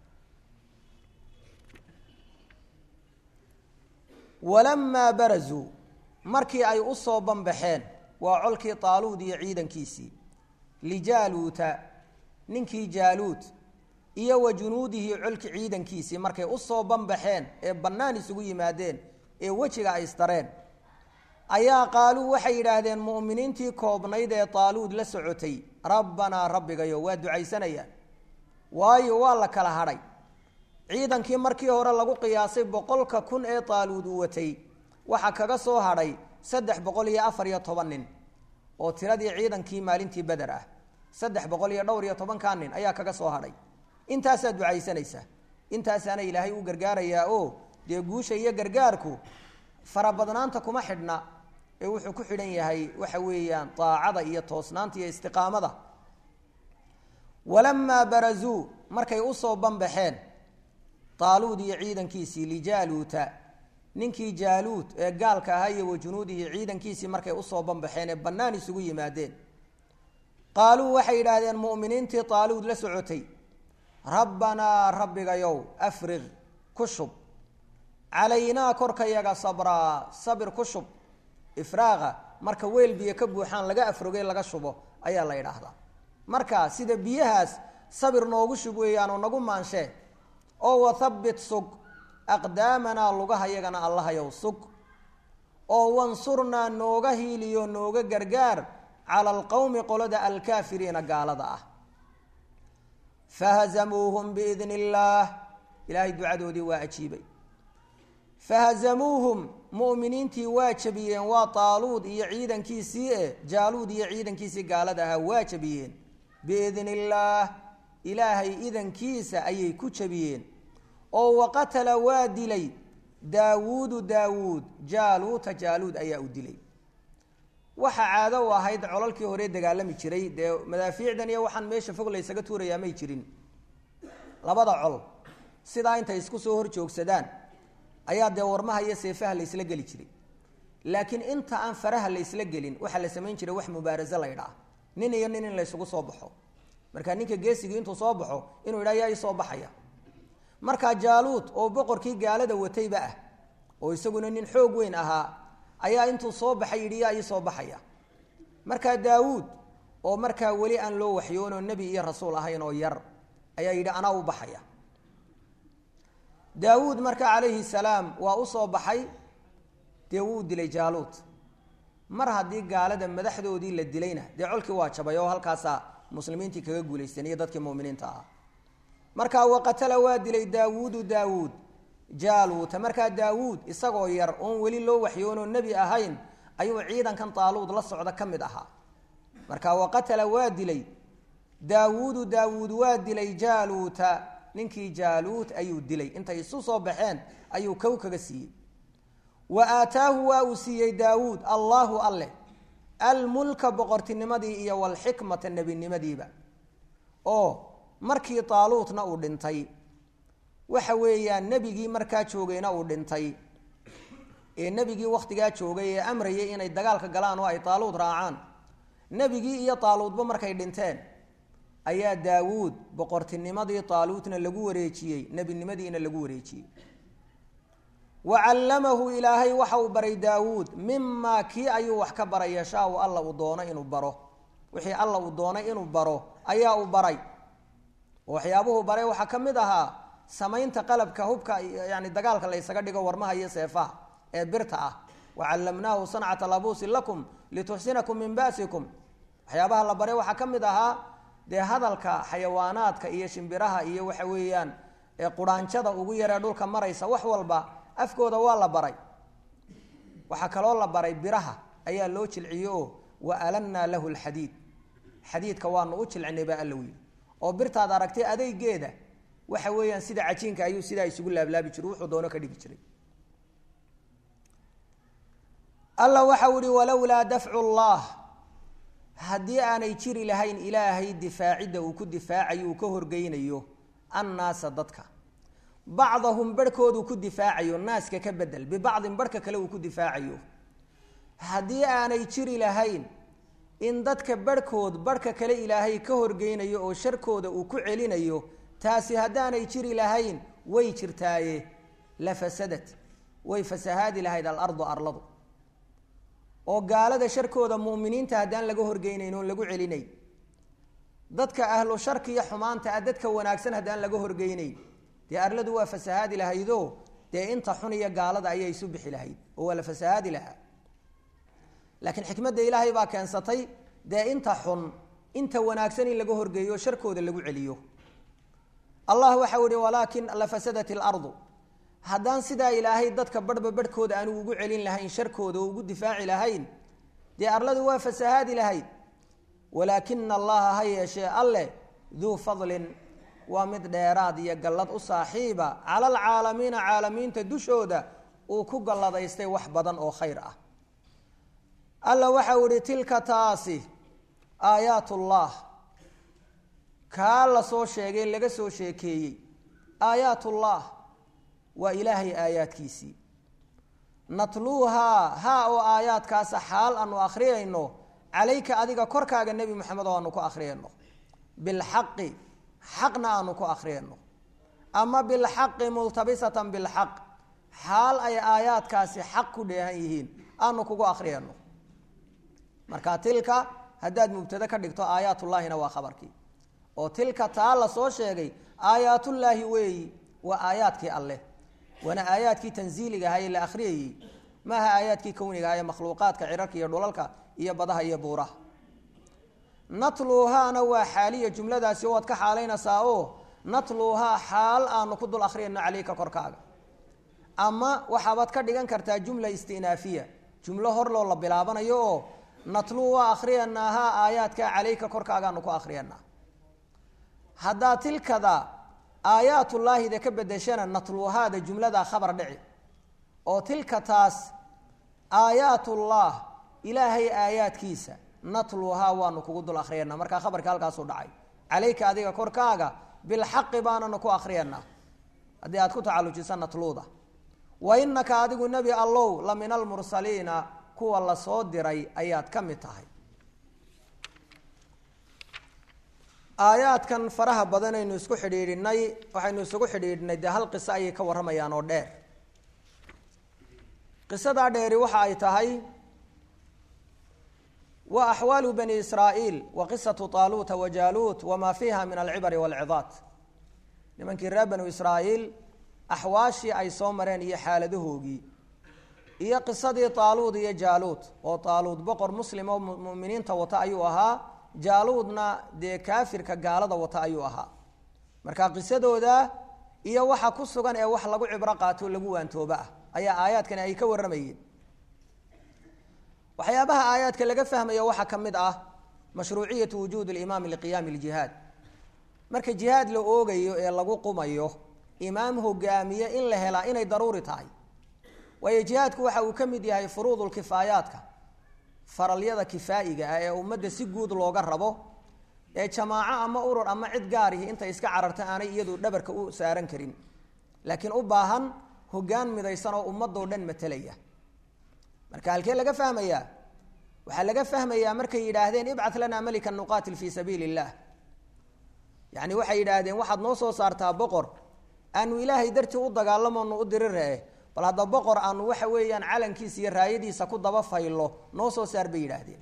walamaa barazuu markii ay u soo banbaxeen waa colkii taaluud iyo ciidankiisii lijaaluuta ninkii jaaluud iyo wa junuudihi colki ciidankiisii markay usoo banbaxeen ee bannaan isugu yimaadeen ee wejiga ay istareen ayaa qaaluu waxay yidhaahdeen mu'miniintii koobnayd ee taaluud la socotay rabbanaa rabbigayo waa ducaysanayaan waayo waa la kala hadhay ciidankii markii hore lagu qiyaasay boqolka kun ee taaluud uu watay waxaa kaga soo hadhay saddex boqol iyo afar iyo toban nin oo tiradii ciidankii maalintii beder ah saddex boqol iyo dhowr iyo tobankaa nin ayaa kaga soo hadhay intaasaa ducaysanaysaa intaasaana ilaahay u gargaarayaa oo dee guusha iyo gargaarku farabadnaanta kuma xidhna ee wuxuu ku xidhan yahay waxa weeyaan daacada iyo toosnaanta iyo istiqaamada walamaa barazuu markay usoo banbaxeen taaluud iyo ciidankiisii lijaaluuta ninkii jaaluud ee gaalka ahaa iyo wajunuudihi ciidankiisii markay usoo banbaxeen ee bannaan isugu yimaadeen qaaluu waxay yidhaahdeen mu'miniintii taaluud la socotay rabbanaa rabbigayow afriq ku shub calaynaa korkayaga sabraa sabir ku shub ifraaqa marka weel biyo ka buuxaan laga afrogay laga shubo ayaa la yidhaahdaa marka sida biyahaas sabir noogu shug weeyaanoo nagu maanshee oo wathabbit sug aqdaamanaa lugaha yagana allahayow sug oo wansurnaa nooga hiiliyo nooga gargaar cala alqowmi qolada alkaafiriina gaalada ah fahazamuuhum biidni illaah ilaahay ducadoodii waa ajiibay fahazamuuhum mu'miniintii waa jabiyeen waa taaluud iyo ciidankiisii e jaaluud iyo ciidankiisii gaalada ahaa waa jabiyeen biidni illaah ilaahay idankiisa ayay ku jabiyeen oo waqatala waa dilay daawuudu daawuud jaaluuta jaaluud ayaa u dilay waxa caado u ahayd colalkii hore dagaalami jiray dee madaafiicdan iyo waxaan meesha fog laysaga tuurayaa may jirin labada col sidaa intay isku soo hor joogsadaan ayaa dee warmaha iyo seefaha laysla geli jiray laakiin inta aan faraha laysla gelin waxaa la samayn jiray wax mubaaraso la ydhaa nin iyo nin in laysugu soo baxo marka ninka geesigii intuu soo baxo inuu yidha yaa isoo baxaya markaa jaaluud oo boqorkii gaalada watayba ah oo isaguna nin xoog weyn ahaa ayaa intuu soo baxay yidhi yaa ii soo baxaya markaa daawuud oo markaa weli aan loo waxyoonoo nebi iyo rasuul ahayn oo yar ayaa yidhi anaa u baxaya daawuud marka calayhi salaam waa u soo baxay dee wuu dilay jaaluud mar haddii gaalada madaxdoodii la dilayna dee colkii waa jabay oo halkaasaa muslimiintii kaga guulaysteen iyo dadkii muminiinta ahaa markaa waqatala waa dilay daawuudu daawuud jaaluuta markaa daawuud isagoo yar oon weli loo waxyoonoo nebi ahayn ayuu ciidankan taaluud la socda ka mid ahaa marka waqatala waa dilay daawuudu daawuud waa dilay jaaluuta ninkii jaaluut ayuu dilay intay isu soo baxeen ayuu kow kaga siiyey wa aataahu waa uu siiyey daawuud allaahu alleh almulka boqortinimadii iyo walxikmata nebinimadiiba oo markii taaluutna uu dhintay waxa weeyaan nebigii markaa joogayna uu dhintay ee nebigii wakhtigaa joogay ee amrayay inay dagaalka galaan oo ay taaluud raacaan nebigii iyo taaluudba markay dhinteen ayaa daawuud boqortinimadii taaluutna lagu wareejiyey nebinimadiina lagu wareejiyey wa callamahu ilaahay waxa uu baray daawuud mimaa kii ayuu wax ka baray yashaau alla uu doono inuu baro wixii alla uu doonay inuu baro ayaa uu baray oo waxyaabuhu baray waxaa ka mid ahaa samaynta qalabka hubka yani dagaalka la ysaga dhigo warmaha iyo seefaha ee birta ah wacallamnaahu sancata labuusin lakum lituxsinakum min ba'sikum waxyaabaha la baray waxaa ka mid ahaa dee hadalka xayawaanaadka iyo shimbiraha iyo waxa weeyaan quraanjada ugu yaree dhulka maraysa wax walba afkooda waa la baray waxaa kaloo la baray biraha ayaa loo jilciye oo wa alannaa lahu lxadiid xadiidka waanu u jilcinay baa alla wiyi oo birtaad aragtay adeygeeda waxa weeyaan sida cajiinka ayuu sidaa isugu laablaabi jiray wuxuu doono ka dhigi jiray alla waxau ihi walowlaa dafcu llah haddii aanay jiri lahayn ilaahay difaacidda uu ku difaacayo uu ka horgeynayo annaasa dadka bacdahum barhkooduu ku difaacayo naaska ka bedel bibacdin barhka kale uu ku difaacayo haddii aanay jiri lahayn in dadka barhkood barhka kale ilaahay ka horgeynayo oo sharkooda uu ku celinayo taasi haddaanay jiri lahayn way jirtaaye la fasadat way fasahaadi lahayd alardu arladu oo gaalada sharkooda mu'miniinta haddaan laga horgeynayn oon lagu celinayn dadka ahlu sharki iyo xumaanta ah dadka wanaagsan haddaan laga horgeynayn dee arladu waa fasahaadi lahaydo dee inta xun iyo gaalada ayaa isu bixi lahayd oo waa la fasahaadi lahaa laakiin xikmadda ilaahay baa keensatay dee inta xun inta wanaagsan in laga horgeeyo sharkooda lagu celiyo allah waxau ihi walaakin lafasadat ilardu haddaan sidaa ilaahay dadka barhba barhkooda aanu ugu celin lahayn sharkooda oo ugu difaaci lahayn dee arladu waa fasahaadi lahayd walaakina allaha ha yeeshee alleh duu fadlin waa mid dheeraad iyo gallad u saaxiiba cala alcaalamiina caalamiinta dushooda uu ku galladaystay wax badan oo khayr ah alla waxau ihi tilka taasi aayaat ullah kaa la soo sheegay laga soo sheekeeyey aayaat ullah waa ilaahay aayaadkiisii natluuhaa haa oo aayaadkaasa xaal aanu akhriyayno calayka adiga korkaaga nebi moxamed oo aanu ku akhriyayno bilxaqi xaqna aanu ku akhriyayno ama bilxaqi multabisatan bilxaq xaal ay aayaadkaasi xaq ku dheehan yihiin aanu kugu akhriyayno marka tilka haddaad mubtade ka dhigto aayaatullaahina waa khabarkii oo tilka taa la soo sheegay aayaatullaahi weeyi waa aayaadkii alleh waana aayaadkii tanziiliga ahaa ee la akhriyayey maaha aayaadkii kowniga aha ee makhluuqaadka cirarka iyo dhulalka iyo badaha iyo buuraha natluuhaana waa xaaliya jumladaasi waad ka xaalaynaysaa oo natluuhaa xaal aanu ku dul akhriyayno caleyka korkaaga ama waxaabaad ka dhigan kartaa jumla istinaafiya jumlo hor loo la bilaabanayo oo natluu waa akhriyanaahaa aayaadka caleyka korkaagaanu ku akhriyanaa haddaa tilkada aayaatullaahida ka bedeshana natluuhaada jumladaa khabar dhici oo tilka taas aayaatullah ilaahay aayaadkiisa natluuhaa waanu kugu dul akhriyana markaa khabarka halkaasuu dhacay caleyka adiga korkaaga bilxaqi baananu ku akhriyanaa haddii aad ku tacalujisa natluuda wa inaka adigu nebi allow la min almursaliina kuwa lasoo diray ayaad ka mid tahay aayaadkan faraha badanaynu isku xidhiidhinay waxaynu isugu xidhiidhinay dee hal qiso ayay ka warramayaan oo dheer qisadaa dheeri waxa ay tahay wa axwaalu bani israa'iil wa qisatu taaluuta wa jaaluut wamaa fiiha min alcibari waalcidaad nimankii reer banu israa'iil axwaashii ay soo mareen iyo xaaladahoogii iyo qisadii taaluud iyo jaaluud oo taaluud boqor muslim oo muminiinta wata ayuu ahaa jaaluudna dee kaafirka gaalada wata ayuu ahaa marka qisadooda iyo waxa ku sugan ee wax lagu cibro qaato lagu waantooba ah ayaa aayaadkani ay ka warramayeen waxyaabaha aayaadka laga fahmayo waxaa ka mid ah mashruuciyatu wujuud limaami liqiyaami ljihaad marka jihaad la oogayo ee lagu qumayo imaam hogaamiye in la helaa inay daruuri tahay waayo jihaadku waxa uu ka mid yahay furuudulkifaayaadka faralyada kifaa'iga ah ee ummadda si guud looga rabo ee jamaaco ama urur ama cid gaarihi intay iska cararta aanay iyadu dhabarka u saaran karin laakiin u baahan hogaan midaysan oo ummadoo dhan matelaya marka halkee laga fahmayaa waxaa laga fahmayaa markay yidhaahdeen ibcat lanaa melikan nuqaatil fii sabiili illah yacni waxay yidhaahdeen waxaad noo soo saartaa boqor aanu ilaahay dartii u dagaalamoonu u diriree bal hadda boqor aanu waxa weeyaan calankiisa iyo raayadiisa ku daba faylo noo soo saar bay yidhaahdeen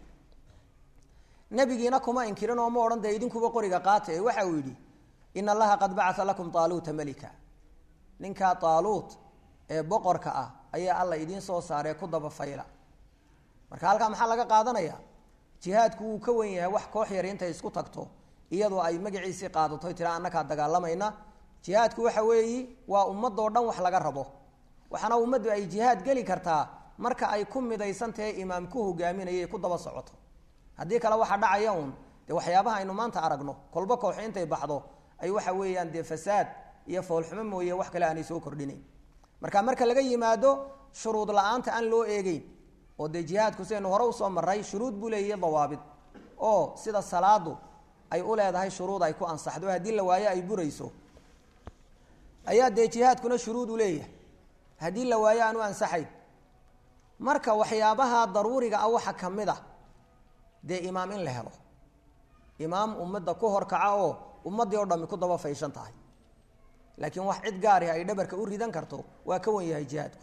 nebigiina kuma inkirin oo ma odhan dee idinkuba qoriga qaata ee waxa uu yidhi ina allaha qad bacaa lakum taaluuta melika ninkaa taaluut ee boqorka ah ayaa alla idiin soo saaree ku daba fayla marka halkaa maxaa laga qaadanaya jihaadku wuu ka wen yahay wax koox yar intay isku tagto iyadoo ay magaciisii qaadatoy tira annakaa dagaalamayna jihaadku waxa weeyi waa ummadoo dhan wax laga rabo waxaana ummaddu ay jihaad geli kartaa marka ay ku midaysan tahay imaam ku hogaaminaya ku daba socoto haddii kale waxaa dhacaya uun dee waxyaabaha aynu maanta aragno kolba kooxo intay baxdo ay waxa weeyaan dee fasaad iyo foolxumo mooye wax kale aanay soo kordhinayn marka marka laga yimaado shuruud la-aanta aan loo eegeyn oo dee jihaadku sidaynu hore usoo maray shuruud buu leeyahy dawaabid oo sida salaadu ay u leedahay shuruud ay ku ansaxdo haddii la waayo ay burayso ayaa dee jihaadkuna shuruud u leeyahay haddii la waayo aan u ansaxayn marka waxyaabaha daruuriga ah waxa ka mid a dee imaam in la helo imaam ummadda ku horkaca oo ummaddii oo dhami ku daba fayshan tahay laakiin wax cid gaariha ay dhabarka u ridan karto waa ka wan yahay jihaadku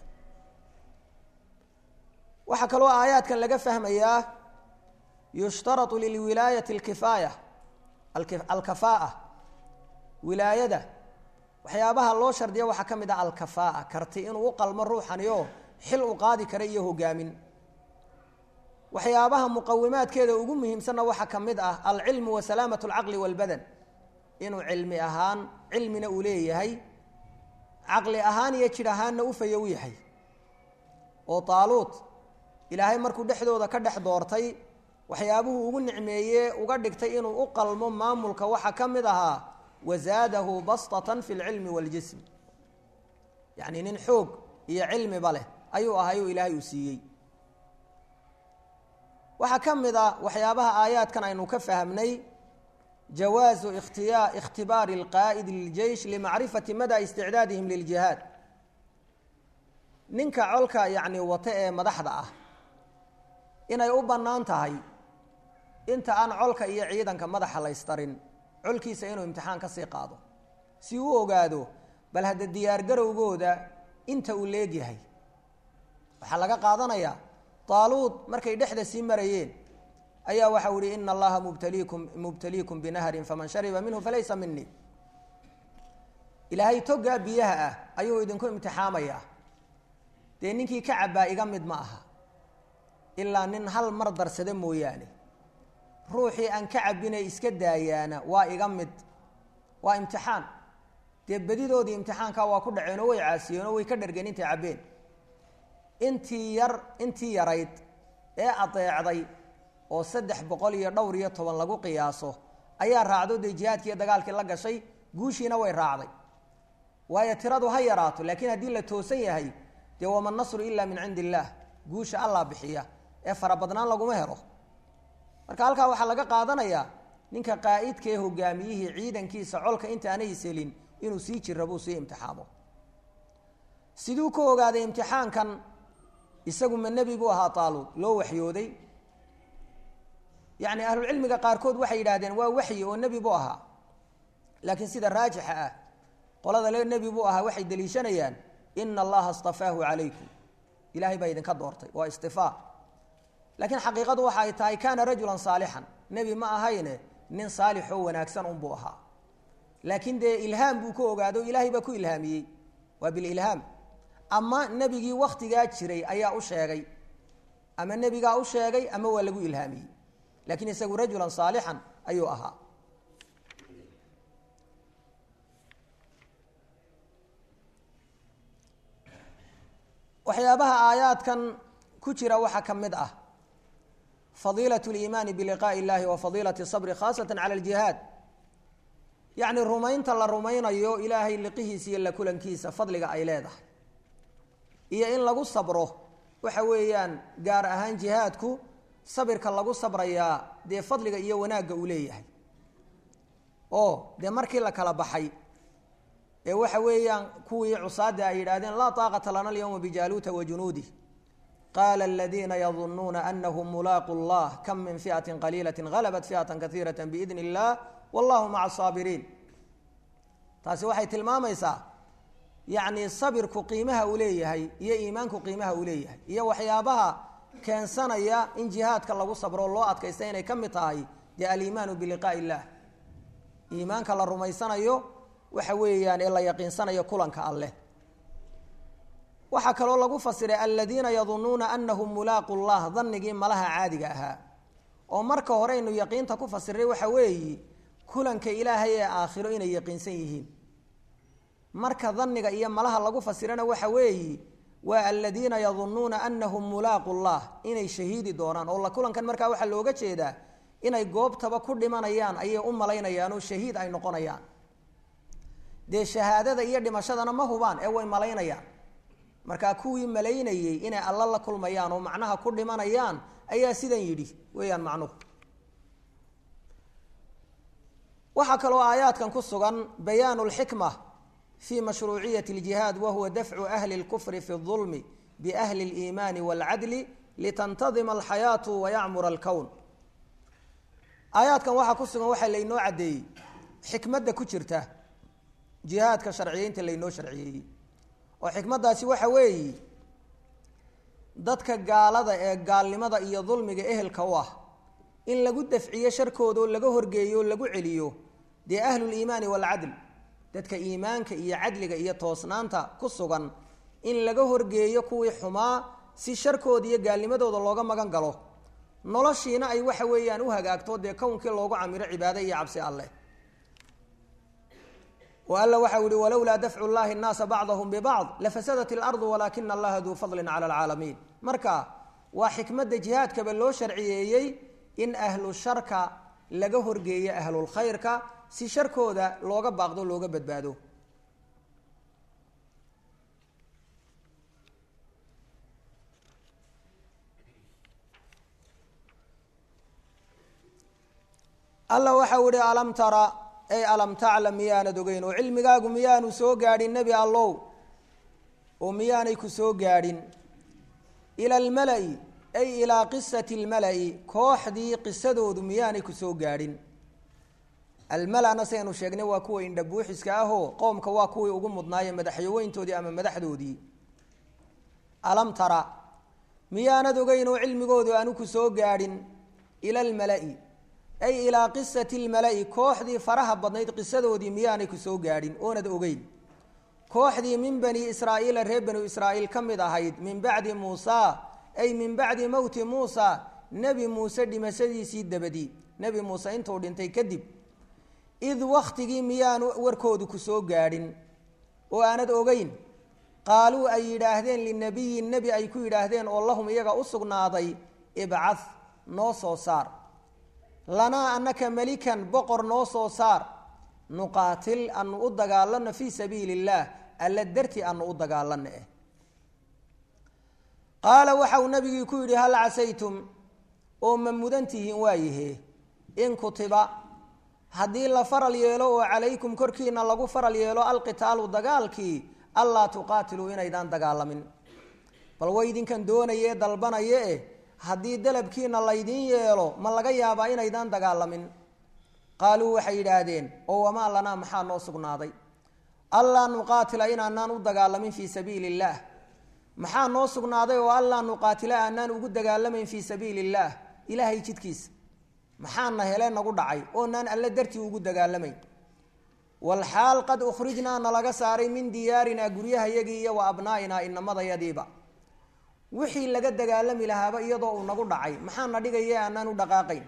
waxaa kaloo aayaadkan laga fahmayaa yushtaratu lilwilaayati alkifaaya alkafaa'a wilaayada waxyaabaha loo shardiya waxaa ka mid ah alkafaa'a karti inuu u qalmo ruuxani oo xil u qaadi kara iyo hogaamin waxyaabaha muqawimaadkeeda ugu muhiimsanna waxaa ka mid ah alcilmu wa salaamat alcaqli walbadan inuu cilmi ahaan cilmina uu leeyahay caqli ahaan iyo jidh ahaanna u fayo u yahay oo taaluut ilaahay markuu dhexdooda ka dhex doortay waxyaabuhu ugu nicmeeye uga dhigtay inuu u qalmo maamulka waxaa ka mid ahaa wazaadahu bastatan fi lcilmi waaljism yacni nin xoog iyo cilmiba leh ayuu ahay oo ilaahay uu siiyey waxaa ka mid a waxyaabaha aayaadkan aynu ka fahmnay jawaazu ikhtiya ikhtibaari alqaa'idi liljeish limacrifati mada isticdaadihim liljihaad ninka colka yacni wata ee madaxda ah inay u bannaan tahay inta aan colka iyo ciidanka madaxa laystarin colkiisa inuu imtixaan ka sii qaado si uu ogaado bal hadda diyaargarowgooda inta uu leegyahay waxaa laga qaadanayaa taaluud markay dhexda sii marayeen ayaa waxau ihi ina allaha mubtaliikum mubtaliikum binahrin faman shariba minhu falaysa minii ilaahay togaa biyaha ah ayuu idinku imtixaamayaa dee ninkii ka cabbaa iga mid ma aha ilaa nin hal mar darsada mooyaane ruuxii aan ka cabbinay iska daayaana waa iga mid waa imtixaan dee bedidoodii imtixaankaa waa ku dhaceen oo way caasiyeen oo way ka dhargeen intay cabbeen intii yar intii yarayd ee adeecday oo saddex boqol iyo dhowr iyo toban lagu qiyaaso ayaa raacdo dee jihaadkii dagaalkii la gashay guushiina way raacday waayo tiradu ha yaraato laakiin haddii la toosan yahay dee wama nasru ilaa min cindi illaah guusha allah bixiya ee farabadnaan laguma helo marka halkaa waxaa laga qaadanayaa ninka qaa'idka ee hogaamiyihii ciidankiisa colka intaanay selin inuu sii jira buu sii imtixaamo siduu ka ogaaday imtixaankan isagu ma nebi buu ahaa taaluud loo waxyooday yacni ahlulcilmiga qaarkood waxay yidhahdeen waa waxyi oo nebi buu ahaa laakiin sida raajixa ah qolada le nebi buu ahaa waxay deliishanayaan ina allaha istafaahu calaykum ilahay baa idinka doortay waa istifaa laakiin xaqiiqadu waxa ay tahay kaana rajulan saalixan nebi ma ahayne nin saalixoo wanaagsan unbuu ahaa laakiin dee ilhaam buu ka ogaado ilaahay baa ku ilhaamiyey waa bililhaam ama nebigii waktigaa jiray ayaa u sheegay ama nebigaa u sheegay ama waa lagu ilhaamiyey laakiin isagu rajulan saalixan ayuu ahaa waxyaabaha aayaadkan ku jira waxaa ka mid ah fadiilaة اliimaani biliqaaءi اllahi wa fadiilaة الصabri khaasata calى اljihaad yacni rumaynta la rumaynayo ilaahay liqihiisa iyo la kulankiisa fadliga ay leedahay iyo in lagu sabro waxa weeyaan gaar ahaan jihaadku sabirka lagu sabrayaa dee fadliga iyo wanaagga uu leeyahay oo dee markii la kala baxay ee waxa weeyaan kuwii cusaada ay yidhahdeen laa taaqata lana alyawma bijaaluuta wa junuudih qaala aladiina yadunuuna anahum mulaaqu llah kam min fi'ati qaliilati halabat fi'ata kaiirata biidni illah wallahu maca asaabiriin taasi waxay tilmaamaysaa yacni sabirku qiimaha uu leeyahay iyo iimaanku qiimaha uu leeyahay iyo waxyaabaha keensanaya in jihaadka lagu sabro loo adkaysta inay ka mid tahay dee aliimaanu biliqaa'i illah iimaanka la rumaysanayo waxa weeyaan ee la yaqiinsanayo kulanka alleh waxaa kaloo lagu fasiray aladiina yadunuuna anahum mulaaqu llah danigii malaha caadiga ahaa oo marka horeynu yaqiinta ku fasiray waxa weeyi kulanka ilaahay ee aakhiro inay yaqiinsan yihiin marka daniga iyo malaha lagu fasirana waxa weeyi waa aladiina yadunuuna anahum mulaaqu llah inay shahiidi doonaan oo la kulankan markaa waxaa looga jeedaa inay goobtaba ku dhimanayaan ayay u malaynayaan oo shahiid ay noqonayaan dee shahaadada iyo dhimashadana ma hubaan ee way malaynayaan markaa kuwii malaynayey inay alla la kulmayaan oo macnaha ku dhimanayaan ayaa sidan yidhi weeyaan macnuhu waxaa kaloo aayaadkan ku sugan bayaanu lxikma fi mashruuciyati اljihaad wahuwa dafcu ahli اlkufri fi اظulmi biahli اliimaani wاlcadli litantadima alxayaatu wayacmura alkown aayaadkan waxaa ku sugan waxaa laynoo caddeeyey xikmadda ku jirta jihaadka sharciyeynta laynoo sharciyeeyey oo xikmaddaasi waxa weeye dadka gaalada ee gaalnimada iyo dulmiga ehelka u ah in lagu dafciyo sharkooda oo laga horgeeyo oo lagu celiyo dee ahluliimaani waalcadl dadka iimaanka iyo cadliga iyo toosnaanta ku sugan in laga horgeeyo kuwii xumaa si sharkooda iyo gaalnimadooda looga magan galo noloshiina ay waxa weeyaan u hagaagto dee kownkii loogu camiro cibaado iyo cabsi alleh oo alla waxau yihi walowlaa dafcu llahi nnaasa bacdahum bibacd lafasadat ilardu walaakina allaha duu fadlin cala alcaalamiin marka waa xikmadda jihaadkaba loo sharciyeeyey in ahlu sharka laga horgeeyo ahlulkhayrka si sharkooda looga baaqdo looga badbaado alla waxau ihi alam tara ay alam taclam miyaanad ogeyn oo cilmigaagu miyaanu soo gaadhin nebi allow oo miyaanay ku soo gaadhin ila almala-i ay ilaa qisati almala-i kooxdii qisadoodu miyaanay ku soo gaadhin almala-na saynu sheegnay waa kuwa indhabuuxiska ahoo qoomka waa kuwii ugu mudnaaye madaxyaweyntoodii ama madaxdoodii alam tara miyaanad ogeyn oo cilmigoodu aanu ku soo gaadhin ila almala'i ay ilaa qisati lmala'i kooxdii faraha badnayd qisadoodii miyaanay ku soo gaadhin oonad ogeyn kooxdii min bani israa'iila reer banu israa'iil ka mid ahayd min bacdi muusaa ay min bacdi mowti muusa nebi muuse dhimashadiisii dabadii nebi muuse intuu dhintay kadib id wakhtigii miyaanu warkoodu ku soo gaadhin oo aanad ogeyn qaaluu ay yidhaahdeen linabiyin nebi ay ku yidhaahdeen oo lahum iyaga u sugnaaday ibcad noo soo saar lanaa annaka melikan boqor noo soo saar nuqaatil anu u dagaalano fii sabiili illaah alla darti anu u dagaalano eh qaala waxa uu nabigii ku yidhi hal casaytum oo ma mudan tihiin waayahe in kutiba haddii la faral yeelo oo calaykum korkiina lagu faral yeelo alqitaalu dagaalkii allaa tuqaatiluu inaydaan dagaalamin bal way idinkan doonaye dalbanaye eh haddii dalabkiina laydiin yeelo ma laga yaabaa inaydaan dagaalamin qaaluu waxay yidhaahdeen oo wamaa lanaa maxaa noo sugnaaday allaa nuqaatila inaanaan u dagaalamin fii sabiili illaah maxaa noo sugnaaday oo allaa nuqaatila aanaan ugu dagaalamayn fii sabiili illaah ilaahay jidkiisa maxaana hele nagu dhacay oonaan alle dartii ugu dagaalamayn walxaal qad ukhrijnaa nalaga saaray min diyaarinaa guryahayagii iyo wa abnaa'inaa inamadayadiiba wixii laga dagaalami lahaaba iyadoo uu nagu dhacay maxaana dhigaya aanaan u dhaqaaqayn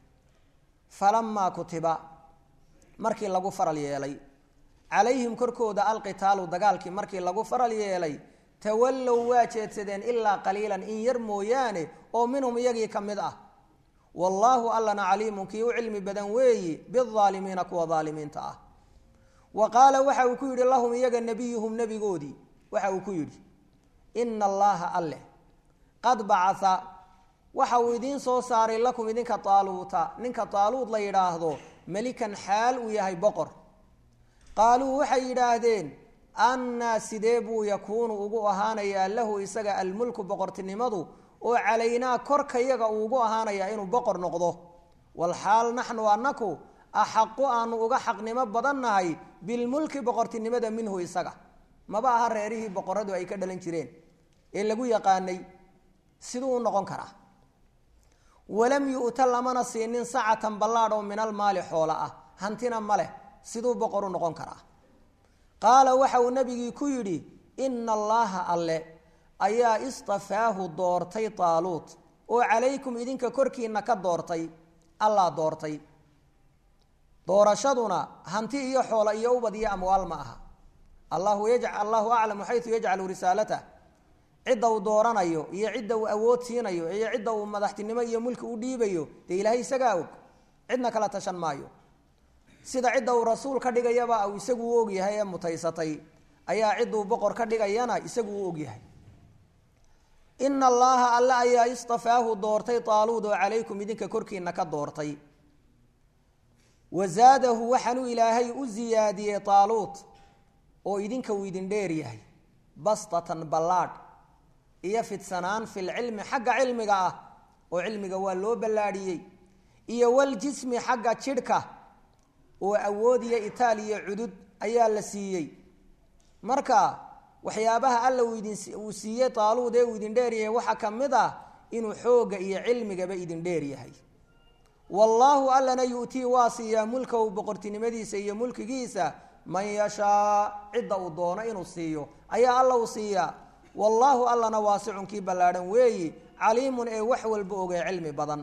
falamaa kutiba markii lagu faral yeelay calayhim korkooda alqitaalu dagaalkii markii lagu faral yeelay tawallow waa jeedsadeen ilaa qaliilan in yar mooyaane oo minhum iyagii ka mid ah wallaahu allana caliimun kii u cilmi badan weeyi biaalimiina kuwa aalimiinta ah wa qaala waxa uu ku yidhi lahum iyaga nebiyuhum nebigoodii waxa uu ku yidhi ina allaha alleh qad bacaa waxa uu idiin soo saaray lakum idinka taaluuta ninka taaluud la yidhaahdo melikan xaal uu yahay boqor qaaluu waxay yidhaahdeen annaa sidee buu yakuunu ugu ahaanayaa lahu isaga almulku boqortinimadu oo calaynaa korka yaga uu ugu ahaanayaa inuu boqor noqdo walxaal naxnu anaku axaqu aanu uga xaqnimo badannahay bilmulki boqortinimada minhu isaga maba aha reerihii boqoradu ay ka dhalan jireen ee lagu yaqaanay siduu u noqon karaa walam yu'ta lamana siinin sacatan ballaadh oo min almaali xoola ah hantina ma leh siduu boqor u noqon karaa qaala waxa uu nabigii ku yidhi ina allaaha alle ayaa istafaahu doortay taaluut oo calaykum idinka korkiina ka doortay allaa doortay doorashaduna hanti iyo xoola iyo ubad iyo amwaal ma aha allahu yaj allahu aclamu xayu yajcalu risaalatah cidda uu dooranayo iyo cidda uu awood siinayo iyo cidda uu madaxtinimo iyo mulki u dhiibayo dee ilaahay isagaa og cidna kala tashan maayo sida cidda uu rasuul ka dhigayaba uu isagu u ogyahay ee mutaysatay ayaa cidduu boqor ka dhigayana isagu u ogyahay ina allaha alle ayaa istafaahu doortay taaluud oo calaykum idinka korkiina ka doortay wazaadahu waxaanuu ilaahay u ziyaadiyey taaluut oo idinka uu idin dheer yahay bastatan ballaadh iyo fidsanaan filcilmi xagga cilmiga ah oo cilmiga waa loo ballaadhiyey iyo waljismi xagga jidhka oo awood iyo itaal iyo cudud ayaa la siiyey marka waxyaabaha alla uu idin uu siiyey taaluud ee uu idin dheer yahay waxaa ka mid ah inuu xoogga iyo cilmigaba idin dheer yahay wallaahu allana yu'tii waa siiyaa mulkahu boqortinimadiisa iyo mulkigiisa man yashaa cidda uu doono inuu siiyo ayaa alla uu siiyaa wallaahu allana waasicun kii ballaadhan weeyi caliimun ee wax walba ogee cilmi badan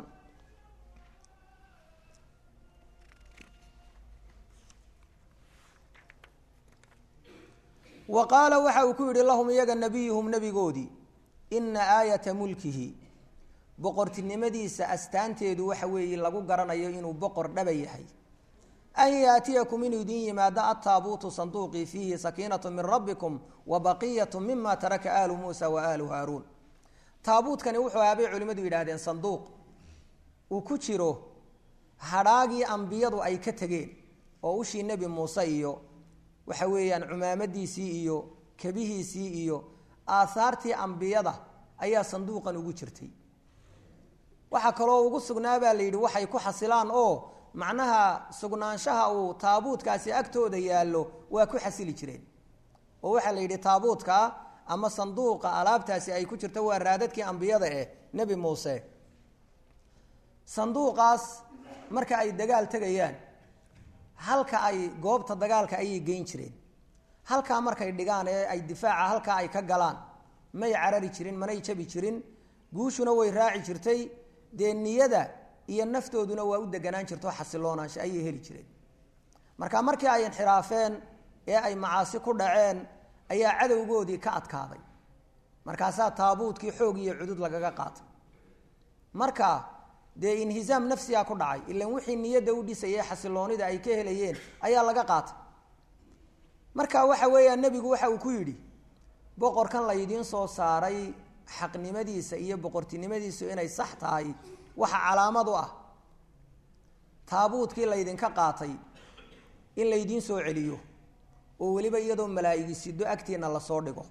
wa qaala waxa uu ku yidhi lahum iyaga nebiyuhum nebigoodii ina aayata mulkihi boqortinimadiisa astaanteedu waxa weeye lagu garanayo inuu boqor dhaba yahay an yaatiyakum inuu idin yimaado ataabuutu sanduuqii fiihi sakiinatu min rabbikum wa baqiyatu mima taraka aalu muusa wa aalu haaruun taabuutkani wuxuu ahaabay culimmadu yidhaahdeen sanduuq uu ku jiro hadhaagii ambiyadu ay ka tegeen oo ushii nebi muuse iyo waxa weeyaan cumaamadiisii iyo kebihiisii iyo aahaartii ambiyada ayaa sanduuqan ugu jirtay waxaa kaloo ugu sugnaa baa la yidhi waxay ku xasilaan oo macnaha sugnaanshaha uu taabuutkaasi agtooda yaallo waa ku xasili jireen oo waxaa la yidhi taabuutka ama sanduuqa alaabtaasi ay ku jirto waa raadadkii ambiyada eh nebi muuse sanduuqaas marka ay dagaal tegayaan halka ay goobta dagaalka ayay geyn jireen halkaa markay dhigaan ee ay difaaca halkaa ay ka galaan may carari jirin manay jabi jirin guushuna way raaci jirtay dee niyada iyo naftooduna waa u deganaan jirto xasiloonaansha ayay heli jireen marka markii ay inxiraafeen ee ay macaasi ku dhaceen ayaa cadowgoodii ka adkaaday markaasaa taabuutkii xoog iyo cudud lagaga qaatay marka dee inhisaam nafsiga ku dhacay ilan wixii niyadda u dhisayay xasiloonida ay ka helayeen ayaa laga qaatay marka waxa weeyaa nebigu waxa uu ku yidhi boqorkan laydiin soo saaray xaqnimadiisa iyo boqortinimadiisu inay sax tahay waxa calaamad u ah taabuutkii laydinka qaatay in laydiin soo celiyo oo weliba iyadoo malaa'igi sido agtiina lasoo dhigo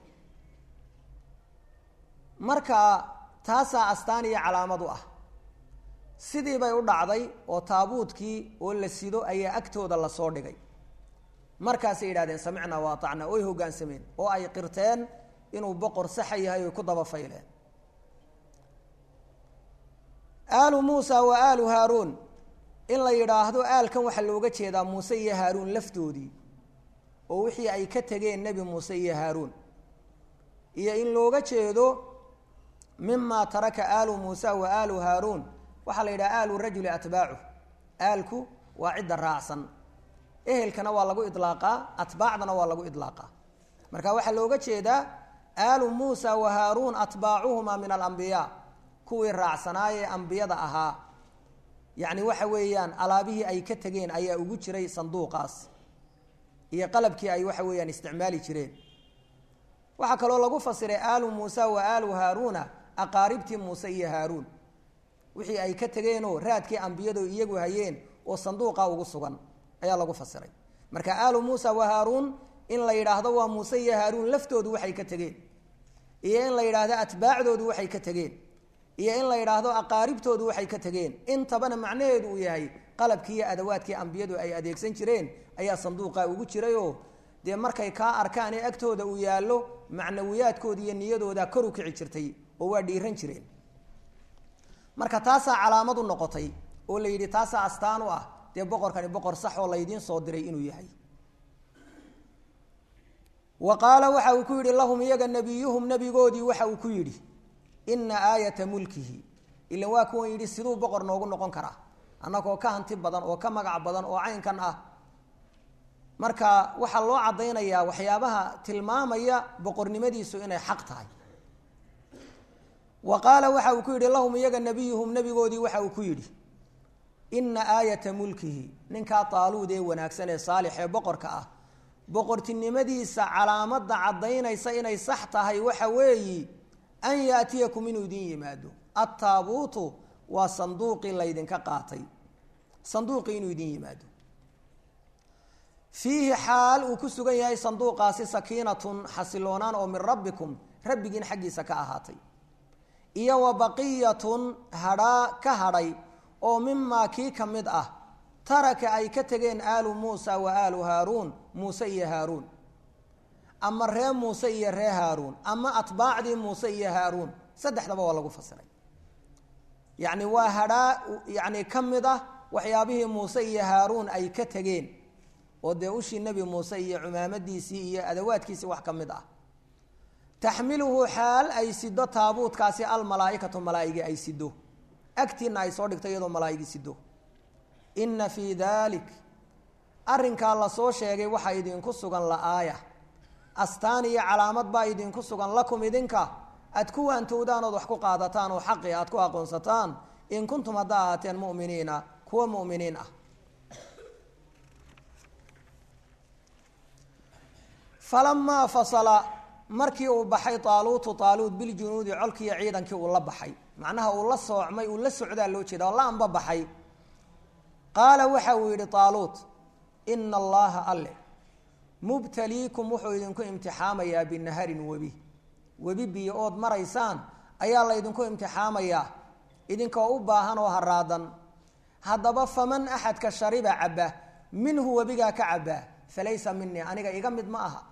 marka taasaa astaan iyo calaamad u ah sidii bay u dhacday oo taabuutkii oo la sido ayaa agtooda lasoo dhigay markaasay yidhahdeen samicnaa wa atacnaa oy hoggaansameen oo ay qirteen inuu boqor saxa yahay oy ku daba fayleen aalu muusa wa aalu haaruun in la yidhaahdo aalkan waxaa looga jeedaa muuse iyo haaruun laftoodii oo wixii ay ka tegeen nebi muuse iyo haaruun iyo in looga jeedo mima taraka aalu muusa wa aalu haaruun waxaa la yidhaha aalu rajuli atbaacu aalku waa cidda raacsan ehelkana waa lagu idlaaqaa atbaacdana waa lagu idlaaqaa marka waxaa looga jeedaa aalu muusa wa haaruun atbaacuhuma min alambiyaa kuwii raacsanaayee ambiyada ahaa yacni waxa weeyaan alaabihii ay ka tegeen ayaa ugu jiray sanduuqaas iyo qalabkii ay waxa weeyaan isticmaali jireen waxaa kaloo lagu fasiray aalu muusa wa aalu haaruuna aqaaribtii muuse iyo haaruun wixii ay ka tegeenoo raadkii ambiyadu iyagu hayeen oo sanduuqa ugu sugan ayaa lagu fasiray marka aalu muusa wa haaruun in la yidhaahdo waa muuse iyo haaruun laftoodu waxay ka tegeen iyo in la yidhaahdo atbaacdoodu waxay ka tegeen iyo in la yidhaahdo aqaaribtoodu waxay ka tegeen intabana macnaheedu uu yahay qalabkii iyo adawaadkii ambiyadu ay adeegsan jireen ayaa sanduuqa ugu jirayoo dee markay kaa arkaan ee agtooda uu yaallo macnawiyaadkooda iyo niyadooda kor u kici jirtay oo waa dhiiran jireen marka taasaa calaamad u noqotay oo la yidhi taasaa astaan u ah dee boqorkani boqor sax oo laydiin soo diray inuu yahay wa qaala waxa uu ku yidhi lahum iyaga nebiyuhum nebigoodii waxa uu ku yidhi ina aayata mulkihi ilan waa kuwan yidhi siduu boqor noogu noqon karaa annagoo ka hanti badan oo ka magac badan oo caynkan ah marka waxaa loo caddaynayaa waxyaabaha tilmaamaya boqornimadiisu inay xaq tahay wa qaala waxa uu ku yidhi lahum iyaga nebiyuhum nebigoodii waxa uu ku yidhi ina aayata mulkihi ninkaa taaluud ee wanaagsan ee saalix ee boqorka ah boqortinimadiisa calaamadda caddaynaysa inay sax tahay waxa weeyi an yaatiyakum inuu idin yimaado attaabuutu waa sanduuqii laydinka qaatay sanduuqii inuu idin yimaado fiihi xaal uu ku sugan yahay sanduuqaasi sakiinatun xasiloonaan oo min rabbikum rabbigiin xaggiisa ka ahaatay iyo wa baqiyatun hadhaa ka hadhay oo mimaa kii ka mid ah taraka ay ka tegeen aalu muusa wa aalu haaruun muuse iyo haaruun ama ree muuse iyo ree haaruun ama atbaacdii muuse iyo haaruun saddexdaba waa lagu fasiray yacni waa hadhaa yacni ka mid ah waxyaabihii muuse iyo haaruun ay ka tegeen oo dee ushii nebi muuse iyo cumaamadiisii iyo adawaadkiisii wax ka mid ah taxmiluhu xaal ay sido taabuutkaasi almalaaikatu malaaigi ay sido agtiina ay soo dhigto iyadoo malaaigi sido inna fii dalik arrinkaa lasoo sheegay waxaa idinku sugan la-aaya astaan iyo calaamad baa idinku sugan lakum idinka aad ku waantowdaan ood wax ku qaadataan oo xaqi aad ku aqoonsataan in kuntum haddaa ahaateen mu'miniina kuwa mu'miniin ah falamaa fasala markii uu baxay taaluutu taaluut biljunuudi colkiiyo ciidankii uu la baxay macnaha uu la soocmay uu la socdaa loo jeeda oo la amba baxay qaala waxa uu yidhi taaluut ina allaha alle mubtaliikum wuxuu idinku imtixaamayaa binaharin webi webi biyo ood maraysaan ayaa laydinku imtixaamayaa idinkoo u baahan oo haraadan haddaba faman axadka shariba cabba minhu webigaa ka cabaa falaysa minii aniga iga mid ma aha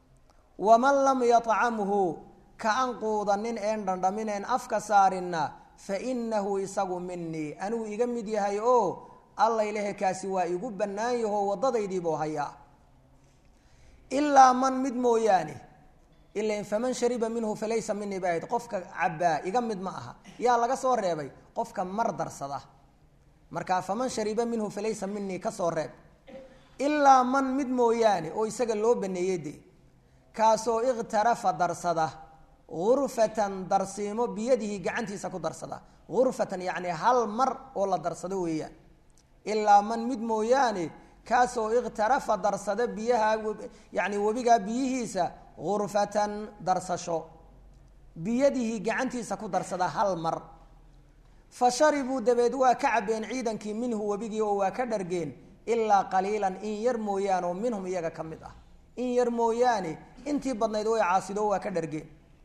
waman lam yatcamhu ka an quudanin een dhandhamineen afka saarinna fa inahu isagu minii anuu iga mid yahay oo allaylehe kaasi waa igu bannaan yahoo waddadaydiibuu hayaa ilaa man mid mooyaane ilan faman shariba minhu falaysa minii bay ahayd qofka cabbaa iga mid ma aha yaa laga soo reebay qofka mar darsada markaa faman shariba minhu falaysa minii ka soo reeb ilaa man mid mooyaane oo isaga loo baneeyey de kaasoo ikhtarafa darsada gurfatan darsiimo biyadihi gacantiisa ku darsada gurfatan yacni hal mar oo la darsado weeyaan ilaa man mid mooyaane kaasoo ikhtarafa darsada biyaha yani webigaa biyihiisa gurfatan darsasho biyadihi gacantiisa ku darsada hal mar fa sharibuu dabeed waa ka cabeen ciidankii minhu webigii oo waa ka dhargeen ilaa qaliilan in yar mooyaane oo minhum iyaga ka mid ah in yar mooyaane intii badnayd way caasido waa ka dhargeen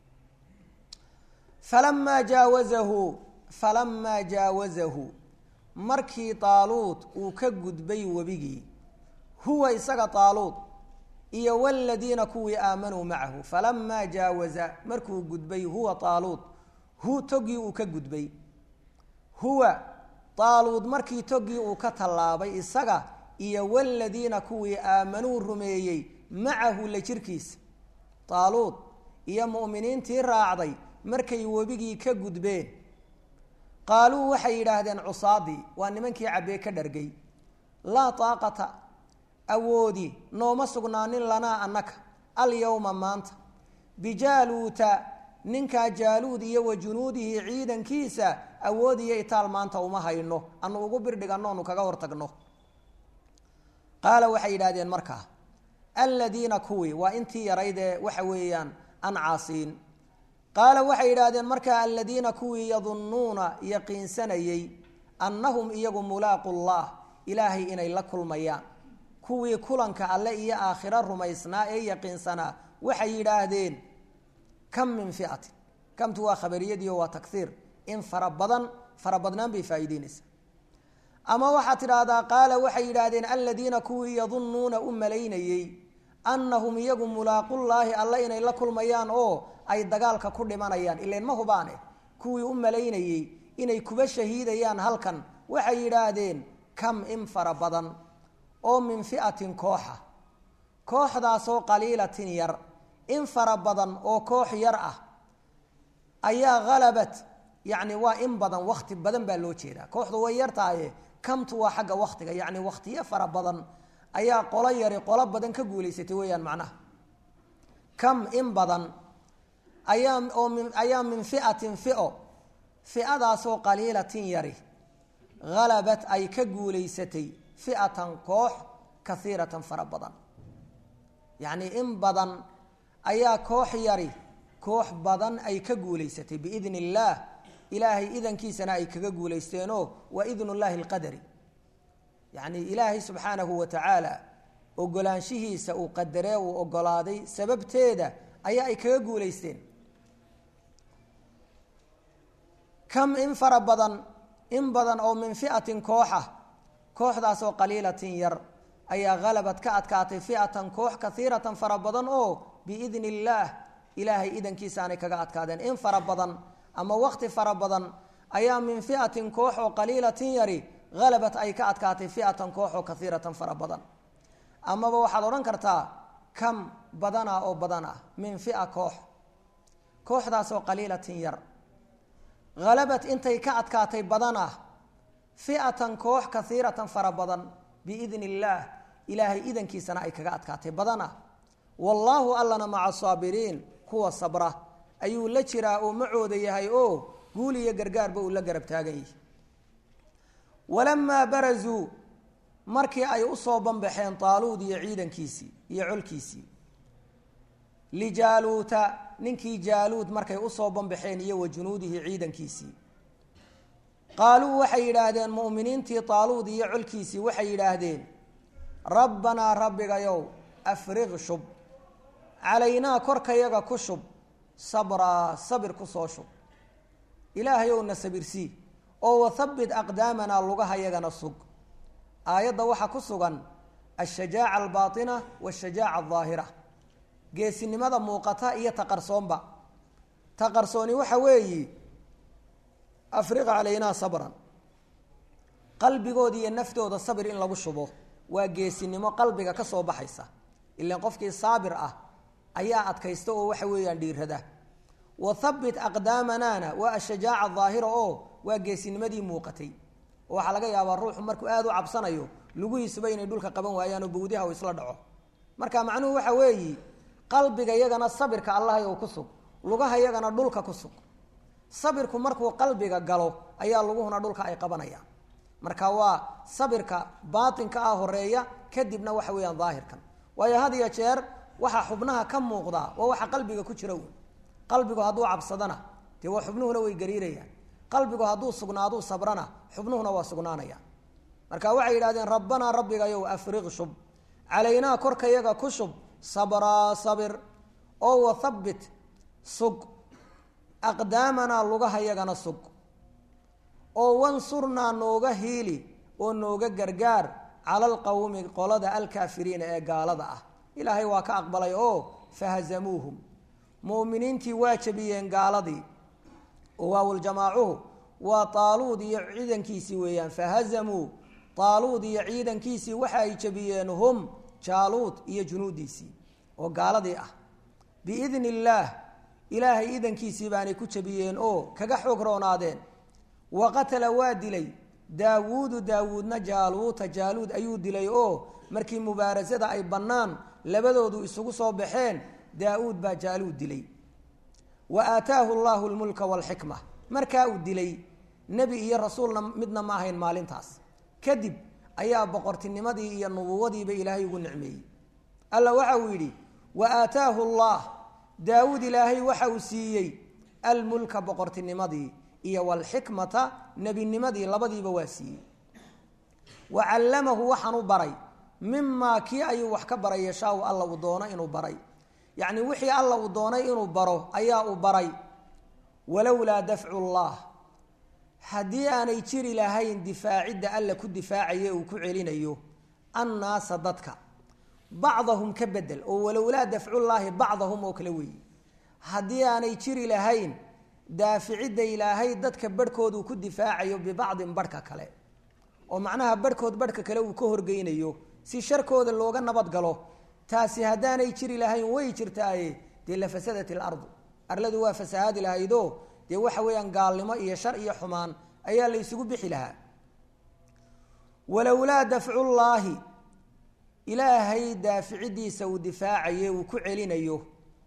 falamaa jaawazahu falamaa jaawazahu markii taaluud uu ka gudbay webigii huwa isaga taaluud iyo waladiina kuwii aamanuu macahu falamaa jaawaza markuu gudbay huwa taaluud hu togii uu ka gudbay huwa taaluud markii togii uu ka tallaabay isaga iyo waladiina kuwii aamanuu rumeeyey macahu la jirkiisa taaluud iyo mu'miniintii raacday markay webigii ka gudbeen qaaluu waxay yidhaahdeen cusaadii waa nimankii cabbee ka dhargay laa taaqata awoodi nooma sugnaanin lanaa annaka alyowma maanta bijaaluuta ninkaa jaaluud iyo wa junuudihi ciidankiisa awood iyo itaal maanta uma hayno anu ugu birdhiganno onu kaga hortagno qaala waxay yidhahdeen markaa aladiina kuwii waa intii yaraydee waxa weeyaan an caasiin qaala waxay yidhaahdeen markaa aladiina kuwii yadunnuuna yaqiinsanayey annahum iyagu mulaaqu llah ilaahay inay la kulmayaan kuwii kulanka alle iyo aakhiro rumaysnaa ee yaqiinsanaa waxay yidhaahdeen kam min fiatin kamtu waa khabariyadiio waa takhiir in fara badan fara badnaan bay faa'iideynaysaa ama waxaad tidhaahdaa qaala waxay yidhaahdeen aladiina kuwii yadunnuuna u malaynayey annahum iyagu mulaaqullaahi alle inay la kulmayaan oo ay dagaalka ku dhimanayaan ilan ma hubaane kuwii u malaynayey inay kuba shahiidayaan halkan waxay yidhaahdeen kam in fara badan oo min fi'atin kooxa kooxdaasoo qaliilatin yar in fara badan oo koox yar ah ayaa halabat yacni waa in badan wakti badan baa loo jeedaa kooxdu way yar tahaye kamtu waa xagga waktiga yacni waktiyo fara badan ayaa qolo yari qolo badan ka guulaysatay weeyaan macnaha kam in badan ayaa oo min ayaa min fi'atin fio fi'adaasoo qaliilatin yari halabat ay ka guulaysatay fi'atan koox kaiiratan fara badan yacni in badan ayaa koox yari koox badan ay ka guulaysatay biidn illaah ilaahay idankiisana ay kaga guulaysteenoo waa idn llahi alqadari yacni ilaahay subxaanahu wa tacaala ogolaanshihiisa uu qadaree uu ogolaaday sababteeda ayaa ay kaga guulaysteen kam in fara badan in badan oo min fi'atin kooxa kooxdaasoo qaliilatin yar ayaa halabad ka adkaatay fi'atan koox kaiiratan fara badan oo biidni illaah ilaahay idankiisaanay kaga adkaadeen in fara badan ama wakti fara badan ayaa min fi'atin koox oo qaliilatin yari halabat ay ka adkaatay fi'atan koox oo kaiiratan fara badan amaba waxaad odhan kartaa kam badana oo badan ah min fia koox kooxdaasoo qaliilatin yar halabat intay ka adkaatay badan ah fi'atan koox kaiiratan fara badan biidni illaah ilaahay idankiisana ay kaga adkaatay badan ah wallaahu allana maca asaabiriin kuwa sabra ayuu la jiraa oo macooda yahay oo guul iyo gargaarba uu la garab taagan yahay walamaa barazuu markii ay usoo banbaxeen taaluud iyo ciidankiisii iyo colkiisii lijaaluuta ninkii jaaluud markay usoo banbaxeen iyo wa junuudihi ciidankiisii qaaluu waxay yidhaahdeen mu'miniintii taaluud iyo colkiisii waxay yidhaahdeen rabbanaa rabbigayow afriq shub calaynaa korkayaga ku shub sabraa sabir kusoo shub ilaahayow na sabirsii oo wathabbit aqdaamanaa lugahayagana sug aayadda waxaa ku sugan ashajaaca albaatina waashajaaca aldaahira geesinimada muuqata iyo taqarsoonba taqarsooni waxa weeyi afriq calaynaa sabran qalbigooda iyo naftooda sabir in lagu shubo waa geesinimo qalbiga ka soo baxaysa ilan qofkii saabir ah ayaa adkaysta oo waxa weeyaan dhiirada wa habbit aqdaamanaana waa ashajaaca daahira oo waa geesinimadii muuqatay oo waxaa laga yaabaa ruuxu markuu aada u cabsanayo lugihiisuba inay dhulka qaban waayaan oo bawdiha uu isla dhaco marka macnuhu waxa weeyi qalbiga yagana sabirka allahayow ku sug lugaha yagana dhulka ku sug sabirku markuu qalbiga galo ayaa luguhuna dhulka ay qabanayaan marka waa sabirka baatinka ah horeeya kadibna waxa weeyaan daahirkan waayo had iyo jeer waxaa xubnaha ka muuqdaa waa waxa qalbiga ku jira wn qalbigu hadduu cabsadana dee waa xubnuhuna way gariirayaan qalbigu hadduu sugnaaduu sabrana xubnuhuna waa sugnaanayaan marka waxay yidhahdeen rabbanaa rabbigayow afriq shub calaynaa korkayaga ku shub sabraa sabir oo wathabbit sug aqdaamanaa lugahayagana sug oo wansurnaa nooga hiili oo nooga gargaar cala alqawmi qolada alkaafiriina ee gaalada ah ilaahay waa ka aqbalay oo fahazamuuhum mu'miniintii waa jabiyeen gaaladii oo waawuljamaacuhu waa taaluud iyo ciidankiisii weeyaan fahazamuu taaluud iyo ciidankiisii waxa ay jabiyeen hum jaaluud iyo junuudiisii oo gaaladii ah biidni illaah ilaahay idankiisii baanay ku jabiyeen oo kaga xoog roonaadeen wa qatala waa dilay daawuudu daawuudna jaaluuta jaaluud ayuu dilay oo markii mubaarasada ay bannaan labadoodu isugu soo baxeen daa-uud baa jaaluud dilay wa aataahu allahu lmulka waalxikma markaa uu dilay nebi iyo rasuulna midna ma ahayn maalintaas kadib ayaa boqortinimadii iyo nubuwadiiba ilaahay ugu nicmeeyey alla waxa uu yidhi wa aataahu allah daawuud ilaahay waxa uu siiyey almulka boqortinimadii iyo walxikmata nebinimadii labadiiba waa siiyey wa callamahu waxaan u baray mimaa kii ayuu wax ka baray yashaawu alla uu doono inuu baray yacni wixii alla uu doonay inuu baro ayaa uu baray walowlaa dafcu llah haddii aanay jiri lahayn difaacidda alla ku difaacaye uu ku celinayo annaasa dadka bacdahum ka bedel oo walowlaa dafcullaahi bacdahum oo kale weeye haddii aanay jiri lahayn daaficidda ilaahay dadka barhkood uu ku difaacayo bibacdin barhka kale oo macnaha barhkood barhka kale uu ka horgeynayo si sharkooda looga nabad galo taasi haddaanay jiri lahayn way jirtaaye dee la fasadat ilardu arladu waa fasahaadi lahaydoo dee waxa weeyaan gaalnimo iyo shar iyo xumaan ayaa la ysugu bixi lahaa walowlaa dafcullaahi ilaahay daaficidiisa uu difaacaye uu ku celinayo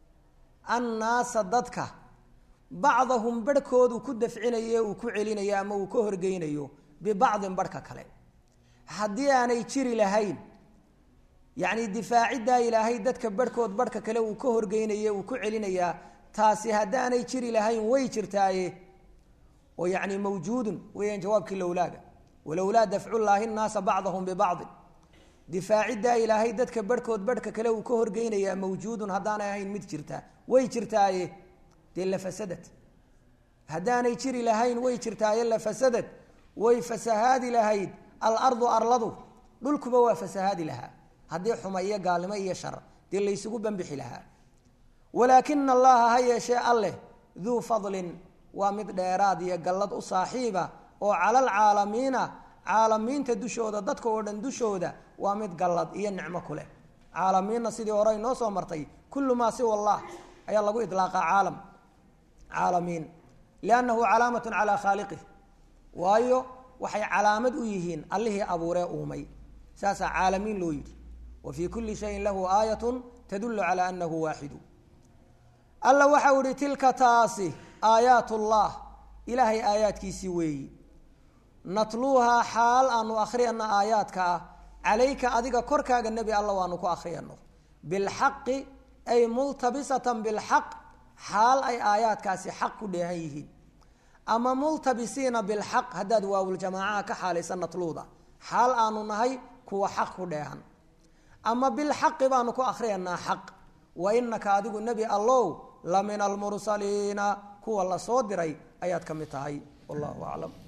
annaasa dadka bacdahum barhkoodu ku dafcinaye uu ku celinayo ama uu ka horgeynayo bibacdin barhka kale haddii aanay jiri lahayn yacni difaaciddaa ilaahay dadka barhkood barhka kale uu ka horgeynaye uu ku celinayaa taasi haddaanay jiri lahayn way jirtaaye oo yacni mawjuudun weeyaan jawaabkii lowlaaga walowlaa dafcullaahi nnaasa bacdahum bibacdin difaaciddaa ilaahay dadka barhkood barhka kale uu ka horgeynayaa mawjuudun haddaanay ahayn mid jirta way jirtaaye dee la fasadad haddaanay jiri lahayn way jirtaaye la fasadad way fasahaadi lahayd alardu arladu dhulkuba waa fasahaadi lahaa haddii xuma iyo gaalnimo iyo shar dee laysugu bambixi lahaa walaakina allaha ha yeeshee alleh duu fadlin waa mid dheeraad iyo gallad u saaxiiba oo cala alcaalamiina caalamiinta dushooda dadka oo dhan dushooda waa mid gallad iyo nicmo ku leh caalamiinna sidii hore inoo soo martay kullu maa siwa allah ayaa lagu idlaaqaa caalam caalamiin liannahu calaamatun calaa khaaliqih waayo waxay calaamad u yihiin allihii abuuree uumay saasaa caalamiin loo yidhi wa fii kulli shayin lahu aayatun tadullu calaa annahu waaxidu alla waxau ihi tilka taasi aayaat ullah ilaahay aayaadkiisii weeyi natluuhaa xaal aanu akhriyano aayaadka ah calayka adiga korkaaga nebi alla waanu ku akhriyano bilxaqi ay multabisatan bilxaq xaal ay aayaadkaasi xaq ku dheehan yihiin ama multabisiina bilxaq haddaad waawuljamaacaha ka xaalaysa natluuda xaal aanu nahay kuwa xaq ku dheehan ama bilxaqi baanu ku akhriyanaa xaq wa inaka adigu nebi allow la min almursaliina kuwa la soo diray ayaad ka mid tahay wallahu aclam